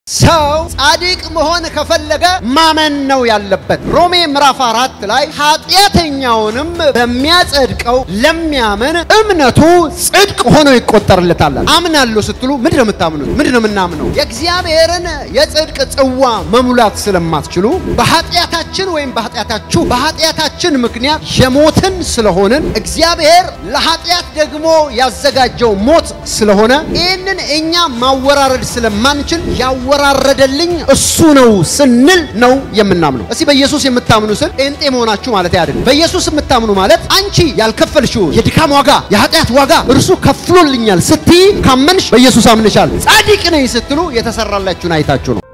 ሰው ጻድቅ መሆን ከፈለገ ማመን ነው ያለበት። ሮሜ ምዕራፍ አራት ላይ ኃጢአተኛውንም በሚያጸድቀው ለሚያምን እምነቱ ጽድቅ ሆኖ ይቆጠርለታል። አምናለሁ ስትሉ ምንድን ነው የምታምኑት? ምንድን ነው የምናምነው? የእግዚአብሔርን የጽድቅ ጽዋ መሙላት ስለማትችሉ በኃጢአታችን ወይም በኃጢአታችሁ በኃጢአታችን ምክንያት የሞትን ስለሆንን እግዚአብሔር ለኃጢአት ደግሞ ያዘጋጀው ሞት ስለሆነ ይህንን እኛ ማወራረድ ስለማንችል ያወራረደልኝ እሱ ነው ስንል ነው የምናምነው። እስቲ በኢየሱስ የምታምኑ ስል ጴንጤ መሆናችሁ ማለት አይደለም። በኢየሱስ የምታምኑ ማለት አንቺ ያልከፈልሽው የድካም ዋጋ የኃጢአት ዋጋ እርሱ ከፍሎልኛል ስትይ ካመንሽ በኢየሱስ አምንሻል። ጻድቅ ነኝ ስትሉ የተሰራላችሁን አይታችሁ ነው።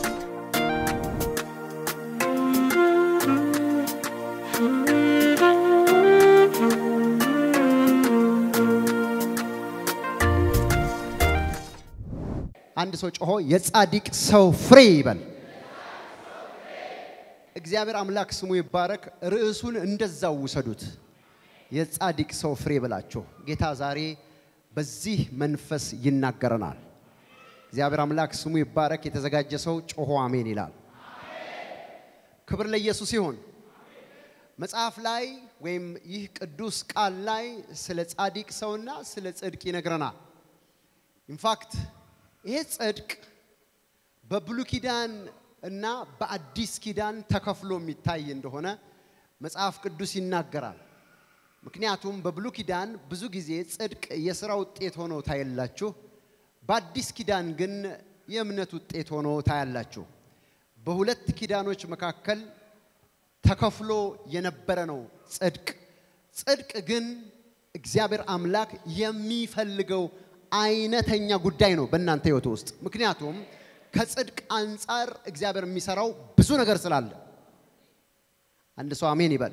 አንድ ሰው ጮሆ የጻድቅ ሰው ፍሬ ይበል። እግዚአብሔር አምላክ ስሙ ይባረክ። ርዕሱን እንደዛው ውሰዱት። የጻድቅ ሰው ፍሬ ብላችሁ ጌታ ዛሬ በዚህ መንፈስ ይናገረናል። እግዚአብሔር አምላክ ስሙ ይባረክ። የተዘጋጀ ሰው ጮሆ አሜን ይላል። ክብር ለኢየሱስ ይሁን። መጽሐፍ ላይ ወይም ይህ ቅዱስ ቃል ላይ ስለ ጻድቅ ሰውና ስለ ጽድቅ ይነግረናል። ኢንፋክት ይሄ ጽድቅ በብሉይ ኪዳን እና በአዲስ ኪዳን ተከፍሎ የሚታይ እንደሆነ መጽሐፍ ቅዱስ ይናገራል። ምክንያቱም በብሉይ ኪዳን ብዙ ጊዜ ጽድቅ የሥራ ውጤት ሆኖ ታያላችሁ፣ በአዲስ ኪዳን ግን የእምነት ውጤት ሆኖ ታያላችሁ። በሁለት ኪዳኖች መካከል ተከፍሎ የነበረ ነው ጽድቅ። ጽድቅ ግን እግዚአብሔር አምላክ የሚፈልገው አይነተኛ ጉዳይ ነው በእናንተ ህይወት ውስጥ። ምክንያቱም ከጽድቅ አንጻር እግዚአብሔር የሚሰራው ብዙ ነገር ስላለ፣ አንድ ሰው አሜን ይበል።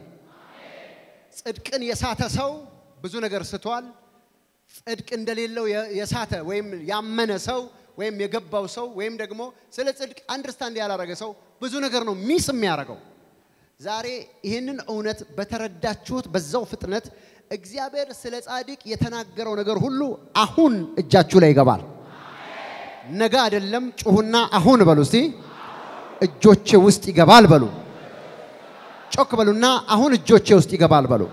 ጽድቅን የሳተ ሰው ብዙ ነገር ስቷል። ጽድቅ እንደሌለው የሳተ ወይም ያመነ ሰው ወይም የገባው ሰው ወይም ደግሞ ስለ ጽድቅ አንደርስታንድ ያላረገ ሰው ብዙ ነገር ነው ሚስ የሚያደርገው። ዛሬ ይህንን እውነት በተረዳችሁት በዛው ፍጥነት እግዚአብሔር ስለ ጻድቅ የተናገረው ነገር ሁሉ አሁን እጃችሁ ላይ ይገባል። ነገ አይደለም። ጩሁና አሁን በሉ እስቲ። እጆቼ ውስጥ ይገባል በሉ። ጮክ በሉና አሁን እጆቼ ውስጥ ይገባል በሉ።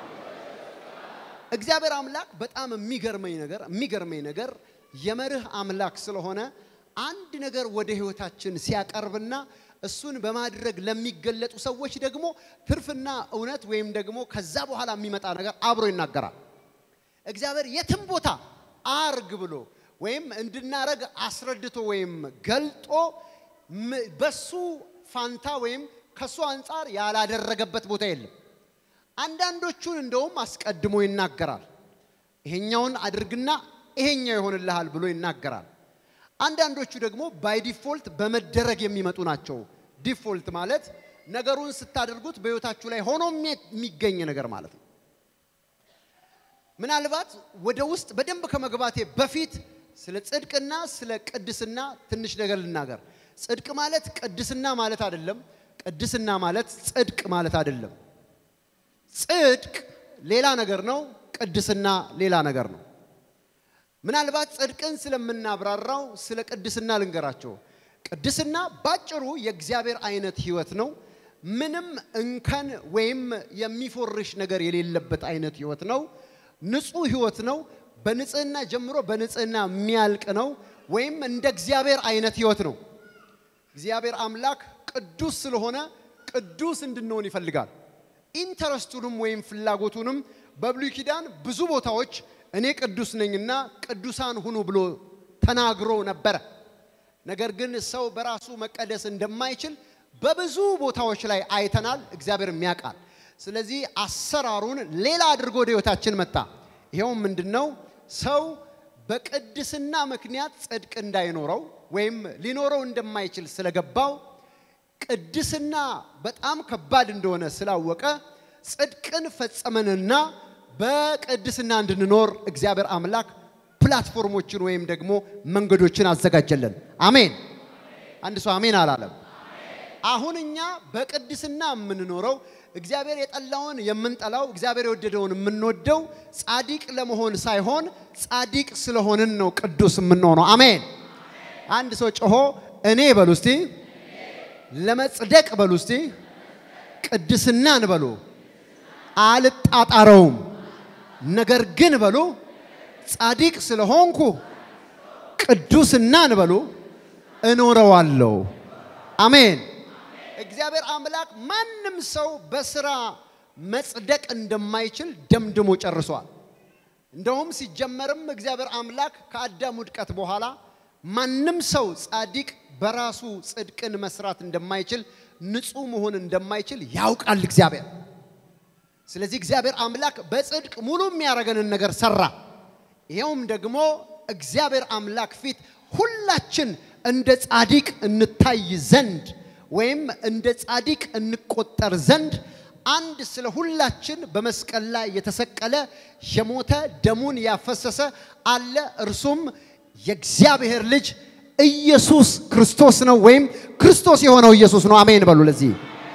እግዚአብሔር አምላክ በጣም የሚገርመኝ ነገር የሚገርመኝ ነገር የመርህ አምላክ ስለሆነ አንድ ነገር ወደ ህይወታችን ሲያቀርብና እሱን በማድረግ ለሚገለጡ ሰዎች ደግሞ ትርፍና እውነት ወይም ደግሞ ከዛ በኋላ የሚመጣ ነገር አብሮ ይናገራል። እግዚአብሔር የትም ቦታ አርግ ብሎ ወይም እንድናረግ አስረድቶ ወይም ገልጦ በሱ ፋንታ ወይም ከሱ አንጻር ያላደረገበት ቦታ የለም። አንዳንዶቹን እንደውም አስቀድሞ ይናገራል። ይሄኛውን አድርግና ይሄኛው ይሆንልሃል ብሎ ይናገራል። አንዳንዶቹ ደግሞ ባይ ዲፎልት በመደረግ የሚመጡ ናቸው። ዲፎልት ማለት ነገሩን ስታደርጉት በህይወታችሁ ላይ ሆኖ የሚገኝ ነገር ማለት ነው። ምናልባት ወደ ውስጥ በደንብ ከመግባቴ በፊት ስለ ጽድቅና ስለ ቅድስና ትንሽ ነገር ልናገር። ጽድቅ ማለት ቅድስና ማለት አይደለም። ቅድስና ማለት ጽድቅ ማለት አይደለም። ጽድቅ ሌላ ነገር ነው። ቅድስና ሌላ ነገር ነው። ምናልባት ጽድቅን ስለምናብራራው ስለ ቅድስና ልንገራቸው። ቅድስና ባጭሩ የእግዚአብሔር አይነት ህይወት ነው። ምንም እንከን ወይም የሚፎርሽ ነገር የሌለበት አይነት ህይወት ነው። ንጹህ ህይወት ነው። በንጽህና ጀምሮ በንጽህና የሚያልቅ ነው። ወይም እንደ እግዚአብሔር አይነት ህይወት ነው። እግዚአብሔር አምላክ ቅዱስ ስለሆነ ቅዱስ እንድንሆን ይፈልጋል። ኢንተረስቱንም ወይም ፍላጎቱንም በብሉይ ኪዳን ብዙ ቦታዎች እኔ ቅዱስ ነኝና ቅዱሳን ሁኑ ብሎ ተናግሮ ነበረ። ነገር ግን ሰው በራሱ መቀደስ እንደማይችል በብዙ ቦታዎች ላይ አይተናል። እግዚአብሔርም ያውቃል። ስለዚህ አሰራሩን ሌላ አድርጎ ወደ ህይወታችን መጣ። ይኸውም ምንድን ነው? ሰው በቅድስና ምክንያት ጽድቅ እንዳይኖረው ወይም ሊኖረው እንደማይችል ስለገባው ቅድስና በጣም ከባድ እንደሆነ ስላወቀ ጽድቅን ፈጸመንና በቅድስና እንድንኖር እግዚአብሔር አምላክ ፕላትፎርሞችን ወይም ደግሞ መንገዶችን አዘጋጀለን። አሜን። አንድ ሰው አሜን አላለም። አሁን እኛ በቅድስና የምንኖረው እግዚአብሔር የጠላውን የምንጠላው እግዚአብሔር የወደደውን የምንወደው ጻድቅ ለመሆን ሳይሆን ጻድቅ ስለሆንን ነው ቅዱስ የምንሆነው። አሜን። አንድ ሰው ጮሆ እኔ በሉ እስቲ ለመጽደቅ በሉ እስቲ ቅድስናን በሉ አልጣጣረውም። ነገር ግን በሉ ጻድቅ ስለሆንኩ ቅዱስናን በሉ እኖረዋለሁ። አሜን። እግዚአብሔር አምላክ ማንም ሰው በስራ መጽደቅ እንደማይችል ደምድሞ ጨርሷል። እንደውም ሲጀመርም እግዚአብሔር አምላክ ከአዳም ውድቀት በኋላ ማንም ሰው ጻድቅ በራሱ ጽድቅን መስራት እንደማይችል ንጹሕ መሆን እንደማይችል ያውቃል እግዚአብሔር። ስለዚህ እግዚአብሔር አምላክ በጽድቅ ሙሉ የሚያደርገንን ነገር ሰራ። ይኸውም ደግሞ እግዚአብሔር አምላክ ፊት ሁላችን እንደ ጻድቅ እንታይ ዘንድ ወይም እንደ ጻድቅ እንቆጠር ዘንድ አንድ ስለ ሁላችን በመስቀል ላይ የተሰቀለ የሞተ ደሙን ያፈሰሰ አለ። እርሱም የእግዚአብሔር ልጅ ኢየሱስ ክርስቶስ ነው፣ ወይም ክርስቶስ የሆነው ኢየሱስ ነው። አሜን በሉ። ለዚህ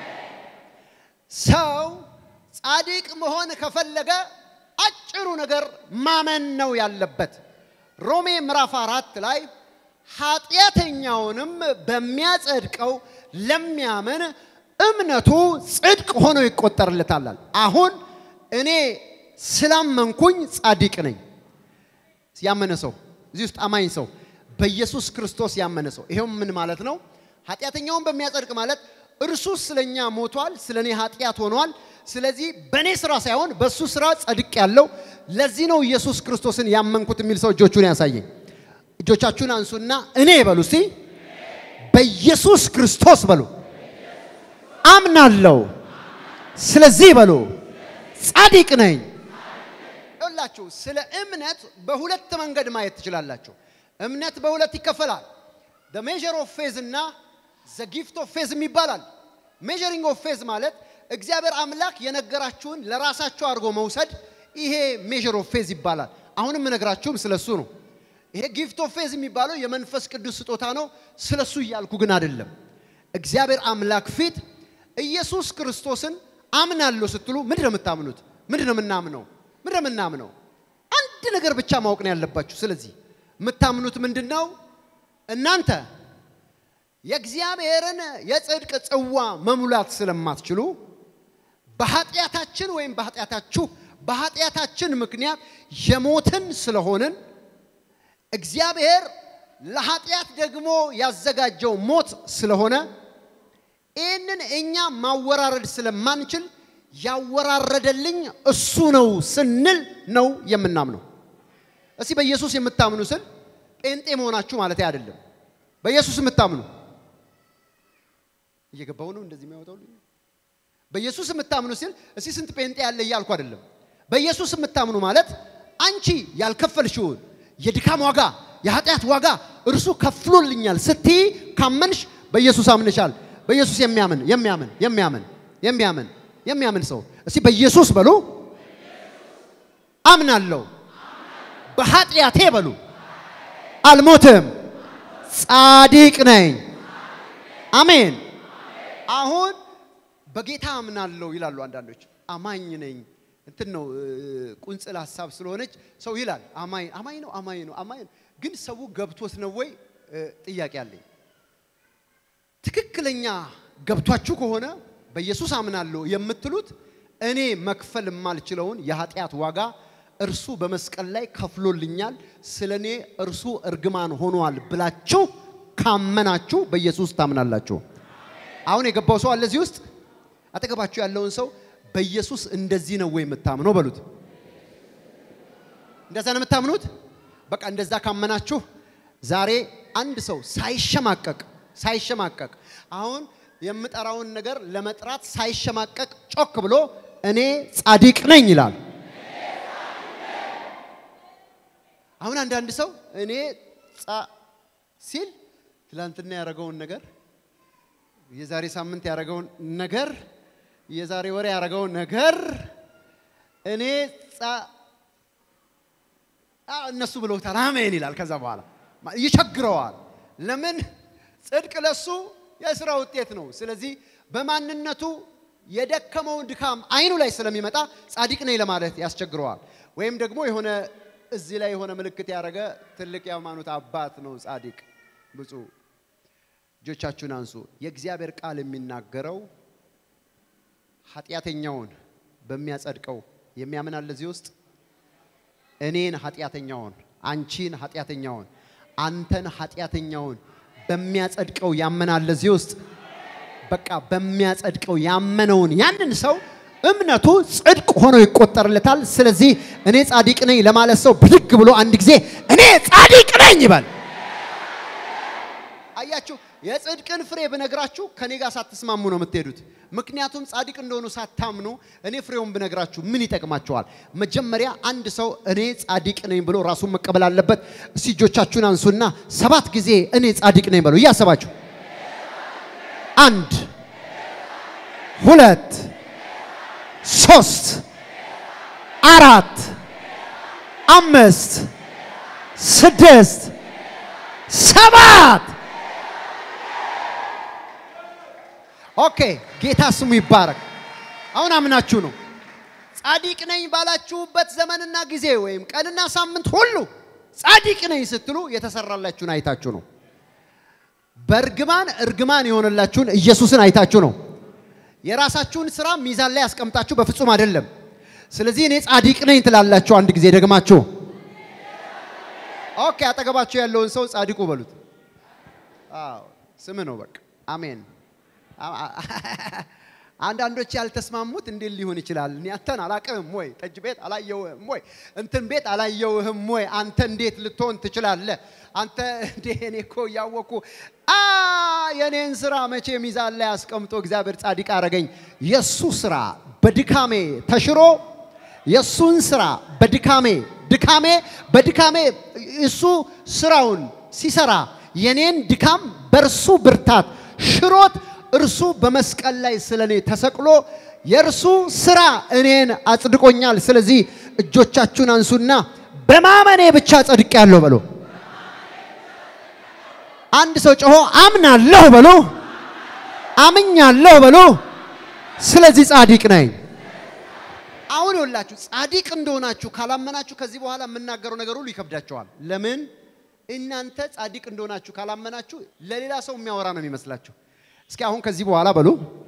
ሰው ጻድቅ መሆን ከፈለገ አጭሩ ነገር ማመን ነው ያለበት። ሮሜ ምዕራፍ አራት ላይ ኃጢአተኛውንም በሚያጸድቀው ለሚያምን እምነቱ ጽድቅ ሆኖ ይቆጠርለታል። አሁን እኔ ስላመንኩኝ ጻድቅ ነኝ። ያመነ ሰው እዚህ ውስጥ አማኝ ሰው በኢየሱስ ክርስቶስ ያመነ ሰው ይሄውም ምን ማለት ነው? ኃጢአተኛውን በሚያጸድቅ ማለት እርሱ ስለኛ ሞቷል፣ ስለ እኔ ኃጢአት ሆኗል። ስለዚህ በእኔ ስራ ሳይሆን በእሱ ስራ ጸድቅ ያለው ለዚህ ነው ኢየሱስ ክርስቶስን ያመንኩት የሚል ሰው እጆቹን ያሳየኝ። እጆቻችሁን አንሱና እኔ በሉ እስቲ በኢየሱስ ክርስቶስ በሉ አምናለሁ። ስለዚህ በሉ ጻድቅ ነኝ። ይኸውላችሁ ስለ እምነት በሁለት መንገድ ማየት ትችላላችሁ። እምነት በሁለት ይከፈላል። ዘ ሜዥር ኦፍ ፌዝ እና ዘ ጊፍት ኦፍ ፌዝ ይባላል። ሜዥሪንግ ኦፍ ፌዝ ማለት እግዚአብሔር አምላክ የነገራችሁን ለራሳችሁ አድርጎ መውሰድ፣ ይሄ ሜዥር ኦፍ ፌዝ ይባላል። አሁንም እነግራችሁም ስለሱ ነው። ይሄ ጊፍት ኦፍ ፌዝ የሚባለው የመንፈስ ቅዱስ ስጦታ ነው። ስለሱ እያልኩ ግን አይደለም። እግዚአብሔር አምላክ ፊት ኢየሱስ ክርስቶስን አምናለሁ ስትሉ ምንድን ነው የምታምኑት? ምንድን ነው የምናምነው? ምንድን ነው የምናምነው? አንድ ነገር ብቻ ማወቅ ነው ያለባችሁ። ስለዚህ የምታምኑት ምንድን ነው? እናንተ የእግዚአብሔርን የጽድቅ ጽዋ መሙላት ስለማትችሉ በኃጢአታችን ወይም በኃጢአታችሁ በኃጢአታችን ምክንያት የሞትን ስለሆንን እግዚአብሔር ለኃጢአት ደግሞ ያዘጋጀው ሞት ስለሆነ ይህንን እኛ ማወራረድ ስለማንችል ያወራረደልኝ እሱ ነው ስንል ነው የምናምነው። እስቲ በኢየሱስ የምታምኑ ስል ጴንጤ መሆናችሁ ማለት አይደለም። በኢየሱስ የምታምኑ እየገባው ነው እንደዚህ የሚያወጣው በኢየሱስ የምታምኑ ሲል እስቲ ስንት ጴንጤ ያለ እያልኩ አይደለም። በኢየሱስ የምታምኑ ማለት አንቺ ያልከፈልሽውን የድካም ዋጋ የኃጢአት ዋጋ እርሱ ከፍሎልኛል ስትይ ካመንሽ በኢየሱስ አምንሻል። በኢየሱስ የሚያምን የሚያምን የሚያምን የሚያምን የሚያምን ሰው እስቲ በኢየሱስ በሉ አምናለሁ፣ በኃጢአቴ በሉ አልሞትም፣ ጻድቅ ነኝ። አሜን። አሁን በጌታ አምናለሁ ይላሉ አንዳንዶች። አማኝ ነኝ እንትን ነው ቁንጽል ሀሳብ ስለሆነች ሰው ይላል አማኝ አማኝ ነው አማኝ ነው አማኝ ነው። ግን ሰው ገብቶት ነው ወይ ጥያቄ አለኝ። ትክክለኛ ገብቷችሁ ከሆነ በኢየሱስ አምናለሁ የምትሉት እኔ መክፈል የማልችለውን የኃጢአት ዋጋ እርሱ በመስቀል ላይ ከፍሎልኛል፣ ስለ እኔ እርሱ እርግማን ሆኗል ብላችሁ ካመናችሁ በኢየሱስ ታምናላችሁ። አሁን የገባው ሰው አለ እዚህ ውስጥ አጠገባችሁ ያለውን ሰው በኢየሱስ እንደዚህ ነው ወይ የምታምነው በሉት። እንደዛ ነው የምታምኑት? በቃ እንደዛ ካመናችሁ ዛሬ አንድ ሰው ሳይሸማቀቅ ሳይሸማቀቅ አሁን የምጠራውን ነገር ለመጥራት ሳይሸማቀቅ ጮክ ብሎ እኔ ጻድቅ ነኝ ይላል። አሁን አንዳንድ ሰው እኔ ጻ ሲል ትላንትና ያደረገውን ነገር የዛሬ ሳምንት ያደረገውን ነገር የዛሬ ወር ያደረገውን ነገር እኔ ጻ እነሱ ብለውታል፣ አሜን ይላል። ከዛ በኋላ ይቸግረዋል። ለምን? ጽድቅ ለሱ የስራ ውጤት ነው። ስለዚህ በማንነቱ የደከመውን ድካም አይኑ ላይ ስለሚመጣ ጻድቅ ነኝ ለማለት ያስቸግረዋል። ወይም ደግሞ የሆነ እዚህ ላይ የሆነ ምልክት ያደረገ ትልቅ የሃይማኖት አባት ነው ጻድቅ ብፁዕ እጆቻችሁን አንሱ። የእግዚአብሔር ቃል የሚናገረው ኃጢአተኛውን በሚያጸድቀው የሚያምን አለ እዚህ ውስጥ እኔን ኃጢአተኛውን፣ አንቺን ኃጢአተኛውን፣ አንተን ኃጢአተኛውን በሚያጸድቀው ያመናል እዚህ ውስጥ በቃ በሚያጸድቀው ያመነውን ያንን ሰው እምነቱ ጽድቅ ሆኖ ይቆጠርለታል። ስለዚህ እኔ ጻድቅ ነኝ ለማለት ሰው ብድግ ብሎ አንድ ጊዜ እኔ ጻድቅ ነኝ ይበል። አያችሁ፣ የጽድቅን ፍሬ ብነግራችሁ ከኔ ጋር ሳትስማሙ ነው የምትሄዱት። ምክንያቱም ጻድቅ እንደሆኑ ሳታምኑ እኔ ፍሬውን ብነግራችሁ ምን ይጠቅማቸዋል? መጀመሪያ አንድ ሰው እኔ ጻድቅ ነኝ ብሎ ራሱን መቀበል አለበት። እስቲ እጆቻችሁን አንሱና ሰባት ጊዜ እኔ ጻድቅ ነኝ በሉ እያሰባችሁ አንድ ሁለት ሶስት አራት አምስት ስድስት ሰባት ኦኬ ጌታ ስሙ ይባረክ አሁን አምናችሁ ነው ጻድቅ ነኝ ባላችሁበት ዘመንና ጊዜ ወይም ቀንና ሳምንት ሁሉ ጻድቅ ነኝ ስትሉ የተሰራላችሁን አይታችሁ ነው በእርግማን እርግማን የሆነላችሁን ኢየሱስን አይታችሁ ነው የራሳችሁን ስራ ሚዛን ላይ ያስቀምጣችሁ በፍጹም አይደለም። ስለዚህ እኔ ጻድቅ ነኝ ትላላችሁ። አንድ ጊዜ ደግማችሁ ኦኬ። አጠገባችሁ ያለውን ሰው ጻድቁ በሉት። አዎ ስም ነው በቃ አሜን። አንዳንዶች ያልተስማሙት እንዴት ሊሆን ይችላል? እኔ አንተን አላቅህም ወይ? ጠጅ ቤት አላየውህም ወይ? እንትን ቤት አላየውህም ወይ? አንተ እንዴት ልትሆን ትችላለህ? አንተ እንዴ እኔ እኮ እያወቅኩ አ የኔን ስራ መቼ ሚዛን ላይ አስቀምጦ እግዚአብሔር ጻድቅ አረገኝ። የሱ ስራ በድካሜ ተሽሮ የሱን ስራ በድካሜ ድካሜ በድካሜ እሱ ስራውን ሲሰራ የኔን ድካም በእርሱ ብርታት ሽሮት እርሱ በመስቀል ላይ ስለ እኔ ተሰቅሎ የእርሱ ስራ እኔን አጽድቆኛል። ስለዚህ እጆቻችሁን አንሱና በማመኔ ብቻ ጸድቅ ያለው በሎ። አንድ ሰው ጮሆ አምናለሁ በሎ፣ አምኛለሁ በሎ። ስለዚህ ጻድቅ ነኝ። አሁን ይኸውላችሁ ጻድቅ እንደሆናችሁ ካላመናችሁ ከዚህ በኋላ የምናገረው ነገር ሁሉ ይከብዳቸዋል። ለምን? እናንተ ጻድቅ እንደሆናችሁ ካላመናችሁ ለሌላ ሰው የሚያወራ ነው የሚመስላችሁ። እስኪ አሁን ከዚህ በኋላ በሉ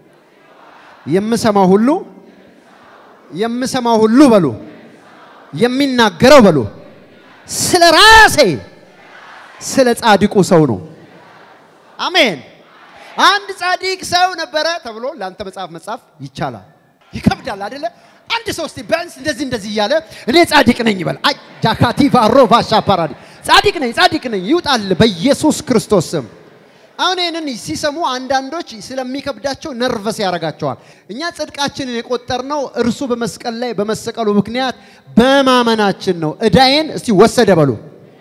የምሰማው ሁሉ የምሰማው ሁሉ በሉ የሚናገረው በሉ ስለ ራሴ ስለ ጻድቁ ሰው ነው። አሜን። አንድ ጻድቅ ሰው ነበረ ተብሎ ለአንተ መጽሐፍ መጻፍ ይቻላል። ይከብዳል አይደለ? አንድ ሰው እስቲ ቢያንስ እንደዚህ እንደዚህ እያለ እኔ ጻድቅ ነኝ ይበል። ጃካቲ ቫሮ ቫሻ ፓራዲ ጻድቅ ነኝ ጻድቅ ነኝ ይውጣል በኢየሱስ ክርስቶስ ስም። አሁን ይህንን ሲሰሙ አንዳንዶች ስለሚከብዳቸው ነርቨስ ያደርጋቸዋል። እኛ ጽድቃችንን የቆጠርነው እርሱ በመስቀል ላይ በመሰቀሉ ምክንያት በማመናችን ነው። እዳዬን እስቲ ወሰደ በሉ፣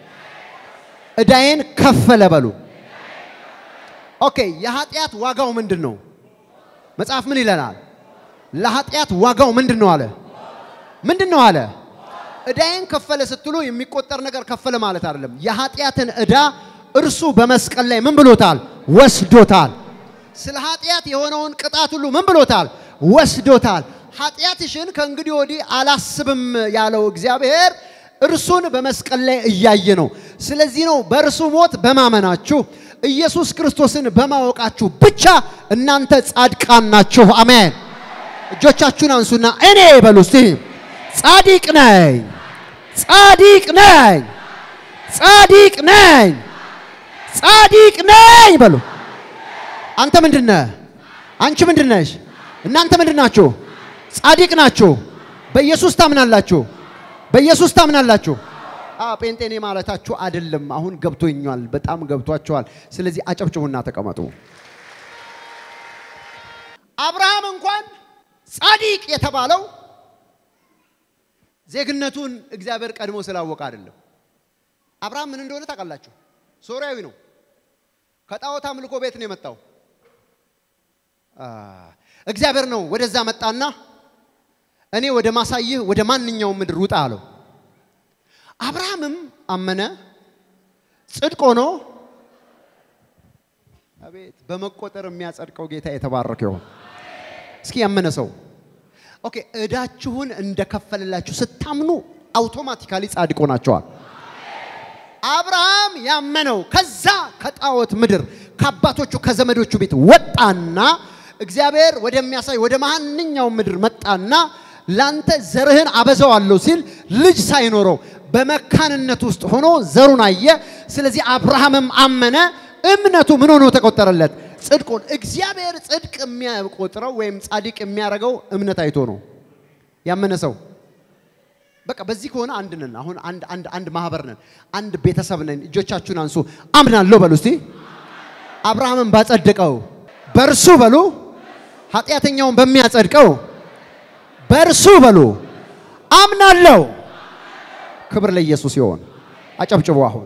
እዳዬን ከፈለ በሉ። ኦኬ፣ የኃጢአት ዋጋው ምንድን ነው? መጽሐፍ ምን ይለናል? ለኃጢአት ዋጋው ምንድን ነው አለ? ምንድን ነው አለ? እዳዬን ከፈለ ስትሉ የሚቆጠር ነገር ከፈለ ማለት አይደለም። የኃጢአትን እዳ እርሱ በመስቀል ላይ ምን ብሎታል? ወስዶታል። ስለ ኃጢአት የሆነውን ቅጣት ሁሉ ምን ብሎታል? ወስዶታል። ኃጢአትሽን ከእንግዲህ ወዲህ አላስብም ያለው እግዚአብሔር እርሱን በመስቀል ላይ እያየ ነው። ስለዚህ ነው በእርሱ ሞት በማመናችሁ ኢየሱስ ክርስቶስን በማወቃችሁ ብቻ እናንተ ጻድቃን ናችሁ። አሜን። እጆቻችሁን አንሱና እኔ በሉ እስቲ ጻድቅ ነኝ፣ ጻድቅ ነኝ፣ ጻድቅ ነኝ ጻድቅ ነኝ በሉ። አንተ ምንድን ነህ? አንቺ ምንድን ነሽ? እናንተ ምንድን ናችሁ? ጻድቅ ናችሁ። በኢየሱስ ታምናላችሁ። በኢየሱስ ታምናላችሁ። አ ጴንጤኔ ማለታችሁ አይደለም። አሁን ገብቶኛል፣ በጣም ገብቷቸዋል። ስለዚህ አጨብጭቡና ተቀመጡ። አብርሃም እንኳን ጻድቅ የተባለው ዜግነቱን እግዚአብሔር ቀድሞ ስላወቀ አይደለም። አብርሃም ምን እንደሆነ ታውቃላችሁ? ሶሪያዊ ነው። ከጣዖት አምልኮ ቤት ነው የመጣው። እግዚአብሔር ነው ወደዛ መጣና እኔ ወደ ማሳይህ ወደ ማንኛውም ምድር ውጣ አለው። አብርሃምም አመነ፣ ጽድቅ ሆኖ አቤት በመቆጠር የሚያጸድቀው ጌታ የተባረከ ይሁን። እስኪ ያመነ ሰው ኦኬ፣ እዳችሁን እንደከፈለላችሁ ስታምኑ አውቶማቲካሊ ጻድቅ ሆናችኋል። አብርሃም ያመነው ከዛ ከጣዖት ምድር ከአባቶቹ ከዘመዶቹ ቤት ወጣና እግዚአብሔር ወደሚያሳይ ወደ ማንኛውም ምድር መጣና ላንተ ዘርህን አበዛዋለሁ ሲል ልጅ ሳይኖረው በመካንነት ውስጥ ሆኖ ዘሩን አየ። ስለዚህ አብርሃምም አመነ፣ እምነቱ ምን ሆኖ ተቆጠረለት? ጽድቁን። እግዚአብሔር ጽድቅ የሚያቆጥረው ወይም ጻድቅ የሚያደርገው እምነት አይቶ ነው። ያመነ ሰው በቃ በዚህ ከሆነ አንድ ነን። አሁን አንድ አንድ አንድ ማህበር ነን፣ አንድ ቤተሰብ ነን። እጆቻችሁን አንሱ። አምናለሁ በሉ እስቲ። አብርሃምን ባጸደቀው በእርሱ በሉ፣ ኃጢአተኛውን በሚያጸድቀው በእርሱ በሉ አምናለሁ። ክብር ለኢየሱስ ይሆን። አጨብጭቡ። አሁን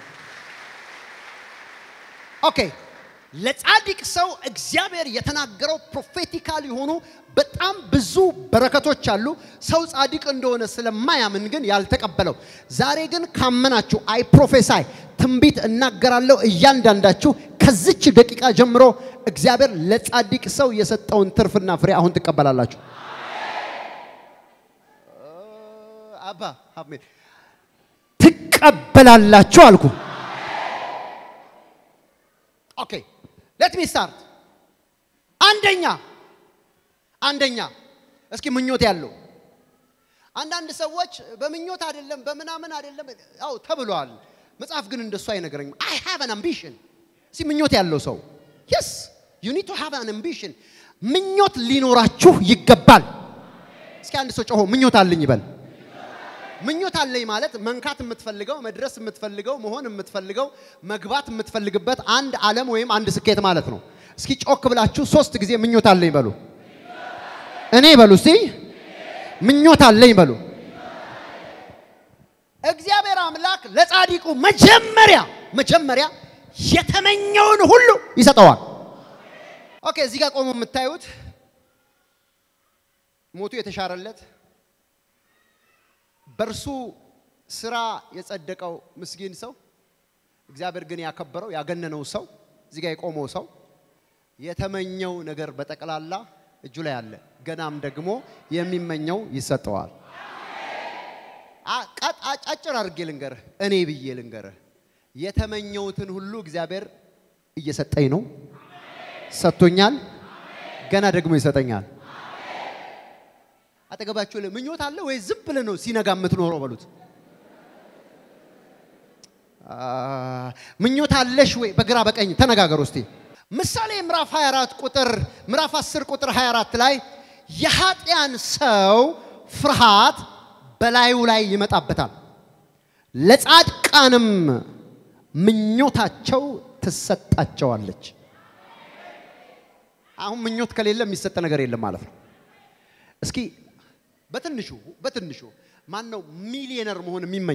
ኦኬ። ለጻድቅ ሰው እግዚአብሔር የተናገረው ፕሮፌቲካል የሆኑ በጣም ብዙ በረከቶች አሉ። ሰው ጻድቅ እንደሆነ ስለማያምን ግን ያልተቀበለው። ዛሬ ግን ካመናችሁ አይ ፕሮፌሳይ ትንቢት እናገራለሁ። እያንዳንዳችሁ ከዚች ደቂቃ ጀምሮ እግዚአብሔር ለጻድቅ ሰው የሰጠውን ትርፍና ፍሬ አሁን ትቀበላላችሁ። አባ አሜን። ትቀበላላችሁ አልኩ። ኦኬ ሌት ሚ ስታርት። አንደኛ አንደኛ እስኪ ምኞት ያለው አንዳንድ ሰዎች በምኞት አይደለም በምናምን አይደለም፣ አው ተብሏል። መጽሐፍ ግን እንደሱ አይነግረኝም። አይ ሃቭ አን አምቢሽን። እስኪ ምኞት ያለው ሰው የስ ዩ ኒድ ቱ ሃቭ አን አምቢሽን። ምኞት ሊኖራችሁ ይገባል። እስኪ አንድ ሰው ጮሆ ምኞት አለኝ ይበል። ምኞት አለኝ ማለት መንካት የምትፈልገው መድረስ የምትፈልገው መሆን የምትፈልገው መግባት የምትፈልግበት አንድ ዓለም ወይም አንድ ስኬት ማለት ነው። እስኪ ጮክ ብላችሁ ሶስት ጊዜ ምኞት አለኝ በሉ። እኔ በሉ እስቲ ምኞት አለኝ በሉ። እግዚአብሔር አምላክ ለጻድቁ መጀመሪያ መጀመሪያ የተመኘውን ሁሉ ይሰጠዋል። ኦኬ፣ እዚህ ጋር ቆሞ የምታዩት ሞቱ የተሻረለት በእርሱ ስራ የጸደቀው ምስኪን ሰው እግዚአብሔር ግን ያከበረው ያገነነው ሰው እዚህ ጋር የቆመው ሰው የተመኘው ነገር በጠቅላላ እጁ ላይ አለ። ገናም ደግሞ የሚመኘው ይሰጠዋል። አጫጭር አድርጌ ልንገርህ፣ እኔ ብዬ ልንገርህ፣ የተመኘውትን ሁሉ እግዚአብሔር እየሰጠኝ ነው፣ ሰጥቶኛል፣ ገና ደግሞ ይሰጠኛል። አጠገባችሁ ላይ ምኞት አለ ወይ? ዝም ብለህ ነው ሲነጋ የምትኖረው በሉት። ምኞት አለሽ ወይ? በግራ በቀኝ ተነጋገሩ እስቲ። ምሳሌ ምዕራፍ 24 ቁጥር ምዕራፍ 10 ቁጥር 24 ላይ የኃጢያን ሰው ፍርሃት በላዩ ላይ ይመጣበታል፣ ለጻድቃንም ምኞታቸው ትሰጣቸዋለች። አሁን ምኞት ከሌለ የሚሰጥ ነገር የለም ማለት ነው። እስኪ በትንሹ በትንሹ ማን ነው ሚሊዮነር መሆን የሚመኝ?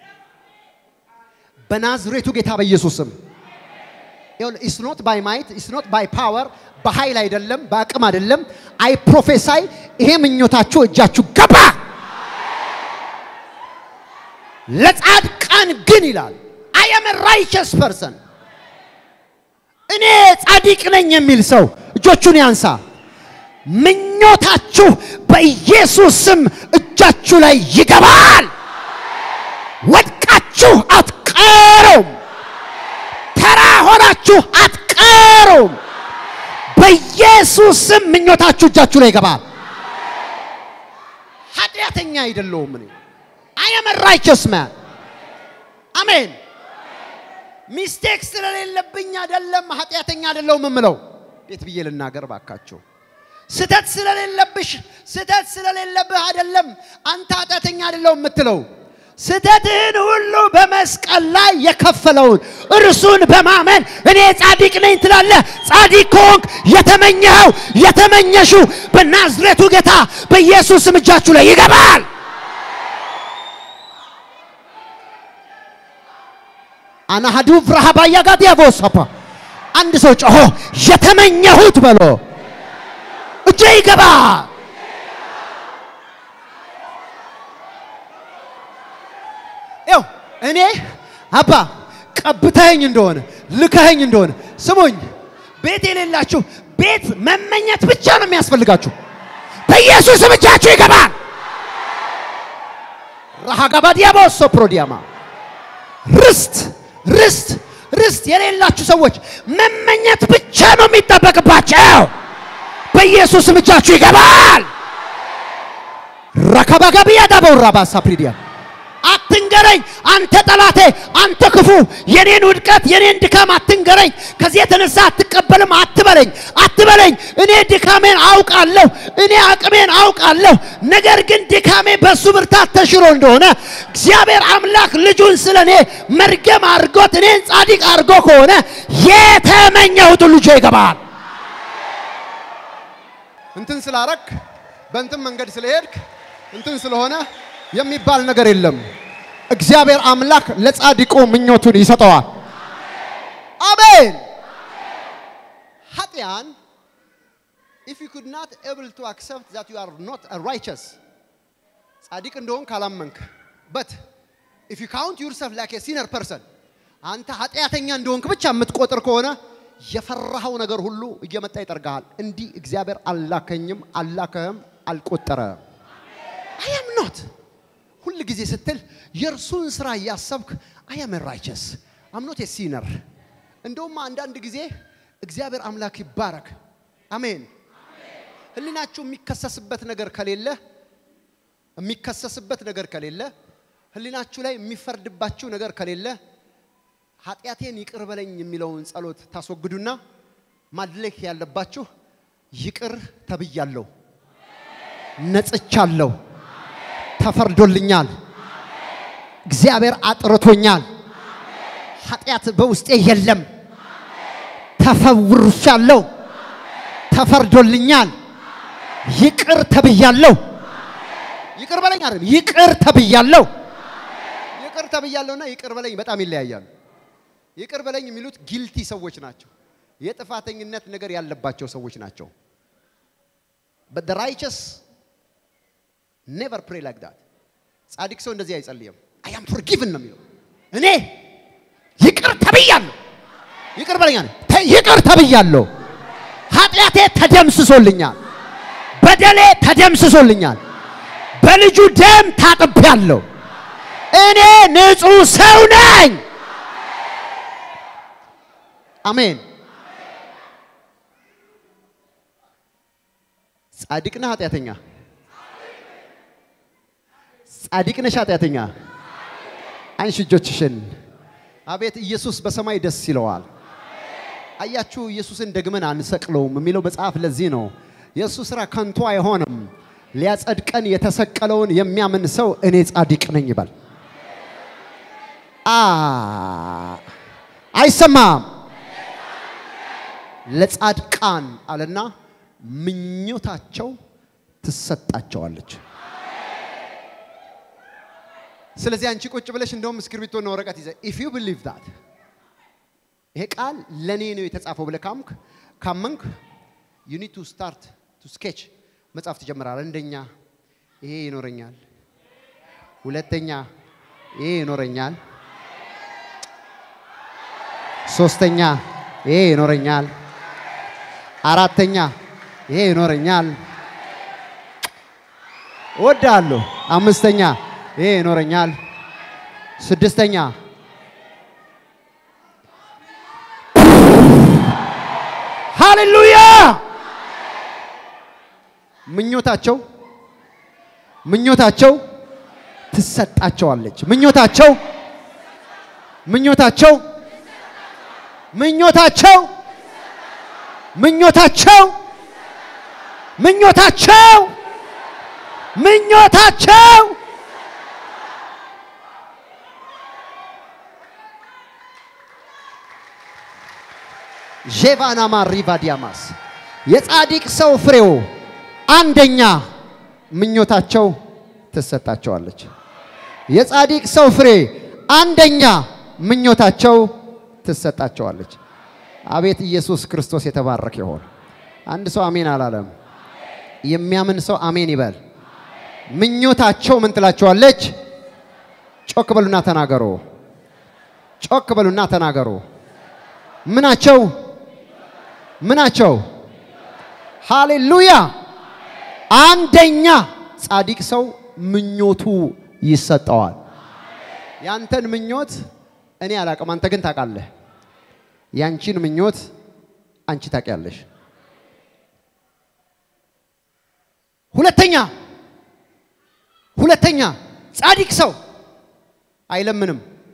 በናዝሬቱ ጌታ በኢየሱስ ስም ኢስ ኖት ባይ ማይት ኢስ ኖት ባይ ፓወር፣ በኃይል አይደለም፣ በአቅም አይደለም። አይ ፕሮፌሳይ ይሄ ምኞታችሁ እጃችሁ ገባ። ለጻድቃን ግን ይላል አይ አም ራይቸስ ፐርሰን እኔ ጻድቅ ነኝ የሚል ሰው እጆቹን ያንሳ። ምኞታችሁ በኢየሱስ ስም እጃችሁ ላይ ይገባል። ወድቃችሁ አትቀሩም። ተራ ሆናችሁ አትቀሩም። በኢየሱስ ስም ምኞታችሁ እጃችሁ ላይ ይገባል። ኃጢአተኛ አይደለሁም እኔ አይ አም ራይቸስ ማን አሜን። ሚስቴክ ስለሌለብኝ አይደለም ኃጢአተኛ አይደለሁም የምለው። እንዴት ብዬ ልናገር ባካቸው? ስተት ስለሌለብሽ ስተት ስለሌለብህ አይደለም አንተ ኃጢአተኛ አይደለሁም የምትለው። ስተትህን ሁሉ በመስቀል ላይ የከፈለውን እርሱን በማመን እኔ ጻድቅ ነኝ ትላለህ። ጻድቅ ከሆንክ የተመኘኸው የተመኘሽው በናዝሬቱ ጌታ በኢየሱስ ስም እጃችሁ ላይ ይገባል። አናሃዱ ፍራሃባያ ጋር ያቦሰፓ አንድ ሰው ጮሆ የተመኘሁት በሎ እጄ ይገባ። ይኸው እኔ አባ ቀብተኸኝ እንደሆነ ልከኸኝ እንደሆነ ስሙኝ፣ ቤት የሌላችሁ ቤት መመኘት ብቻ ነው የሚያስፈልጋችሁ። በኢየሱስ እጃችሁ ይገባል። ራሃጋባ ዲያቦሶ ፕሮዲያማ ርስት ርስት ርስት የሌላችሁ ሰዎች መመኘት ብቻ ነው የሚጠበቅባቸው። በኢየሱስም እጃችሁ ይገባል። ረከባገቢያ ዳበውራ ባሳፕሪዲያ አትንገረኝ አንተ ጠላቴ፣ አንተ ክፉ፣ የኔን ውድቀት የኔን ድካም አትንገረኝ። ከዚህ የተነሳ አትቀበልም አትበለኝ፣ አትበለኝ። እኔ ድካሜን አውቃለሁ፣ እኔ አቅሜን አውቃለሁ። ነገር ግን ድካሜ በሱ ብርታት ተሽሮ እንደሆነ እግዚአብሔር አምላክ ልጁን ስለ እኔ መርገም አድርጎት እኔን ጻድቅ አድርጎ ከሆነ የተመኘሁት ልጆ ይገባል። እንትን ስላረክ በእንትን መንገድ ስለሄድክ እንትን ስለሆነ የሚባል ነገር የለም። እግዚአብሔር አምላክ ለጻድቁ ምኞቱን ይሰጠዋል። አሜን። ኃጢያን if you could not able to accept that you are not a righteous ጻድቅ እንደሆን ካላመንክ but if you count yourself like a sinner person አንተ ኃጢአተኛ እንደሆንክ ብቻ የምትቆጥር ከሆነ የፈራኸው ነገር ሁሉ እየመጣ ይጠርግሃል። እንዲህ እግዚአብሔር አላከኝም አላከህም አልቆጠረም። አይ አም ኖት ሁል ጊዜ ስትል የእርሱን ስራ እያሰብክ አይ አም ራይቸስ አም ኖት ሲነር። እንደውም አንዳንድ ጊዜ እግዚአብሔር አምላክ ይባረክ። አሜን። ህሊናችሁ የሚከሰስበት ነገር ከሌለ የሚከሰስበት ነገር ከሌለ ህሊናችሁ ላይ የሚፈርድባችሁ ነገር ከሌለ ኃጢአቴን ይቅር በለኝ የሚለውን ጸሎት ታስወግዱና ማድረግ ያለባችሁ ይቅር ተብያለሁ፣ ነጽቻለሁ፣ ተፈርዶልኛል፣ እግዚአብሔር አጥርቶኛል፣ ኃጢአት በውስጤ የለም፣ ተፈውርሻለሁ፣ ተፈርዶልኛል፣ ይቅር ተብያለሁ። ይቅር በለኝ አይደለም፣ ይቅር ተብያለሁ። ይቅር ተብያለሁና ይቅር በለኝ በጣም ይለያያሉ። ይቅር በለኝ የሚሉት ጊልቲ ሰዎች ናቸው። የጥፋተኝነት ነገር ያለባቸው ሰዎች ናቸው። but the righteous never pray like that ጻድቅ ሰው እንደዚህ አይጸልይም። I am forgiven ነው የሚለው። እኔ ይቅር ተብያለሁ፣ ይቅር በለኝ አለ። ተ- ይቅር ተብያለሁ፣ ኃጢአቴ ተደምስሶልኛል፣ በደሌ ተደምስሶልኛል፣ በልጁ ደም ታጥቤያለሁ፣ እኔ ንጹሕ ሰው ነኝ። አሜን። ጻድቅ ነህ ኃጢአተኛ? ጻድቅ ነሽ ኃጢአተኛ? አንሺ እጆችሽን። አቤት ኢየሱስ በሰማይ ደስ ይለዋል። አያችሁ ኢየሱስን ደግመን አንሰቅለውም የሚለው መጽሐፍ ለዚህ ነው። የእሱ ስራ ከንቱ አይሆንም። ሊያጸድቀን የተሰቀለውን የሚያምን ሰው እኔ ጻድቅ ነኝ ይበል። አ አይሰማም። ለጻድቃን አለና ምኞታቸው ትሰጣቸዋለች። ስለዚህ አንቺ ቁጭ ብለሽ እንደውም እስክሪብቶና ወረቀት ይዘ ኢፍ ዩ ቢሊቭ ዳት ይሄ ቃል ለእኔ ነው የተጻፈው ብለህ ካምክ ካመንክ ዩ ኒድ ቱ ስታርት ቱ ስኬች መጻፍ ትጀምራለህ። አንደኛ ይሄ ይኖረኛል፣ ሁለተኛ ይሄ ይኖረኛል፣ ሶስተኛ ይሄ ይኖረኛል፣ አራተኛ ይሄ ይኖረኛል፣ እወዳለሁ፣ አምስተኛ ይሄ ይኖረኛል፣ ስድስተኛ ሃሌሉያ ምኞታቸው ምኞታቸው ትሰጣቸዋለች። ምኞታቸው ምኞታቸው ምኞታቸው ምኞታቸው ምኞታቸው ምኞታቸው ዤቫናማ ሪቫዲያማስ የጻድቅ ሰው ፍሬው አንደኛ ምኞታቸው ትሰጣቸዋለች። የጻድቅ ሰው ፍሬ አንደኛ ምኞታቸው ትሰጣቸዋለች። አቤት ኢየሱስ ክርስቶስ የተባረከ ይሆን። አንድ ሰው አሜን አላለም። የሚያምን ሰው አሜን ይበል። ምኞታቸው ምን ትላቸዋለች? ጮክ በሉና ተናገሩ። ጮክ በሉና ተናገሩ። ምናቸው ምናቸው? ሃሌሉያ! አንደኛ ጻድቅ ሰው ምኞቱ ይሰጠዋል። ያንተን ምኞት እኔ አላቅም፣ አንተ ግን ታውቃለህ። ያንቺን ምኞት አንቺ ታውቂያለሽ። ሁለተኛ ሁለተኛ ጻድቅ ሰው አይለምንም።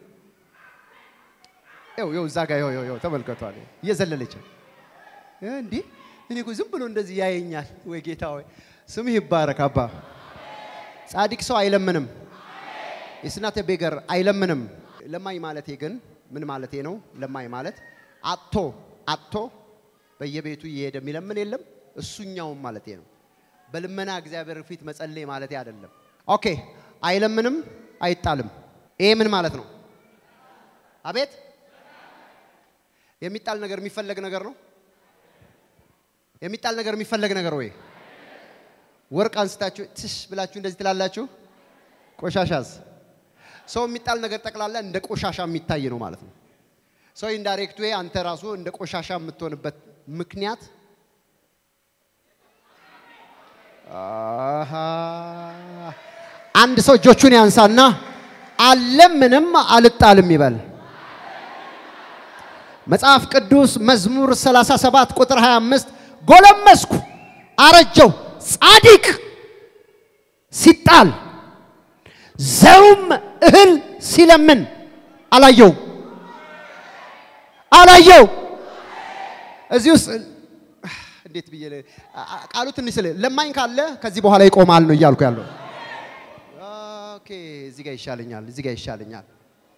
ይኸው ይኸው እዛ ጋር ይኸው ይኸው ይኸው ተመልከቷል። እየዘለለች እንዲህ እኔ እኮ ዝም ብሎ እንደዚህ ያየኛል። ወይ ጌታ ወይ ስምህ ይባረክ አባ። ጻድቅ ሰው አይለምንም። የስናተ ቤገር አይለምንም። ለማኝ ማለቴ ግን ምን ማለቴ ነው? ለማኝ ማለት አጥቶ አጥቶ በየቤቱ እየሄደ የሚለምን የለም። እሱኛውም ማለቴ ነው። በልመና እግዚአብሔር ፊት መጸለይ ማለቴ አይደለም። ኦኬ አይለምንም፣ አይጣልም። ይሄ ምን ማለት ነው? አቤት የሚጣል ነገር የሚፈለግ ነገር ነው። የሚጣል ነገር የሚፈለግ ነገር ወይ ወርቅ አንስታችሁ ትሽ ብላችሁ እንደዚህ ትላላችሁ። ቆሻሻስ ሰው የሚጣል ነገር ጠቅላላ እንደ ቆሻሻ የሚታይ ነው ማለት ነው። ሰው ኢንዳይሬክት ዌይ አንተ ራሱ እንደ ቆሻሻ የምትሆንበት ምክንያት አሃ አንድ ሰው እጆቹን ያንሳና አለምንም አልጣልም ይበል። መጽሐፍ ቅዱስ መዝሙር 37 ቁጥር 25 ጎለመስኩ፣ አረጀው፣ ጻድቅ ሲጣል ዘሩም እህል ሲለምን አላየው አላየው። እዚህ ውስጥ እንዴት ብዬ ቃሉ ትንሽ ስለ ለማኝ ካለ ከዚህ በኋላ ይቆማል ነው እያልኩ ያለው። ኦኬ እዚህ ጋር ይሻለኛል፣ እዚህ ጋር ይሻለኛል።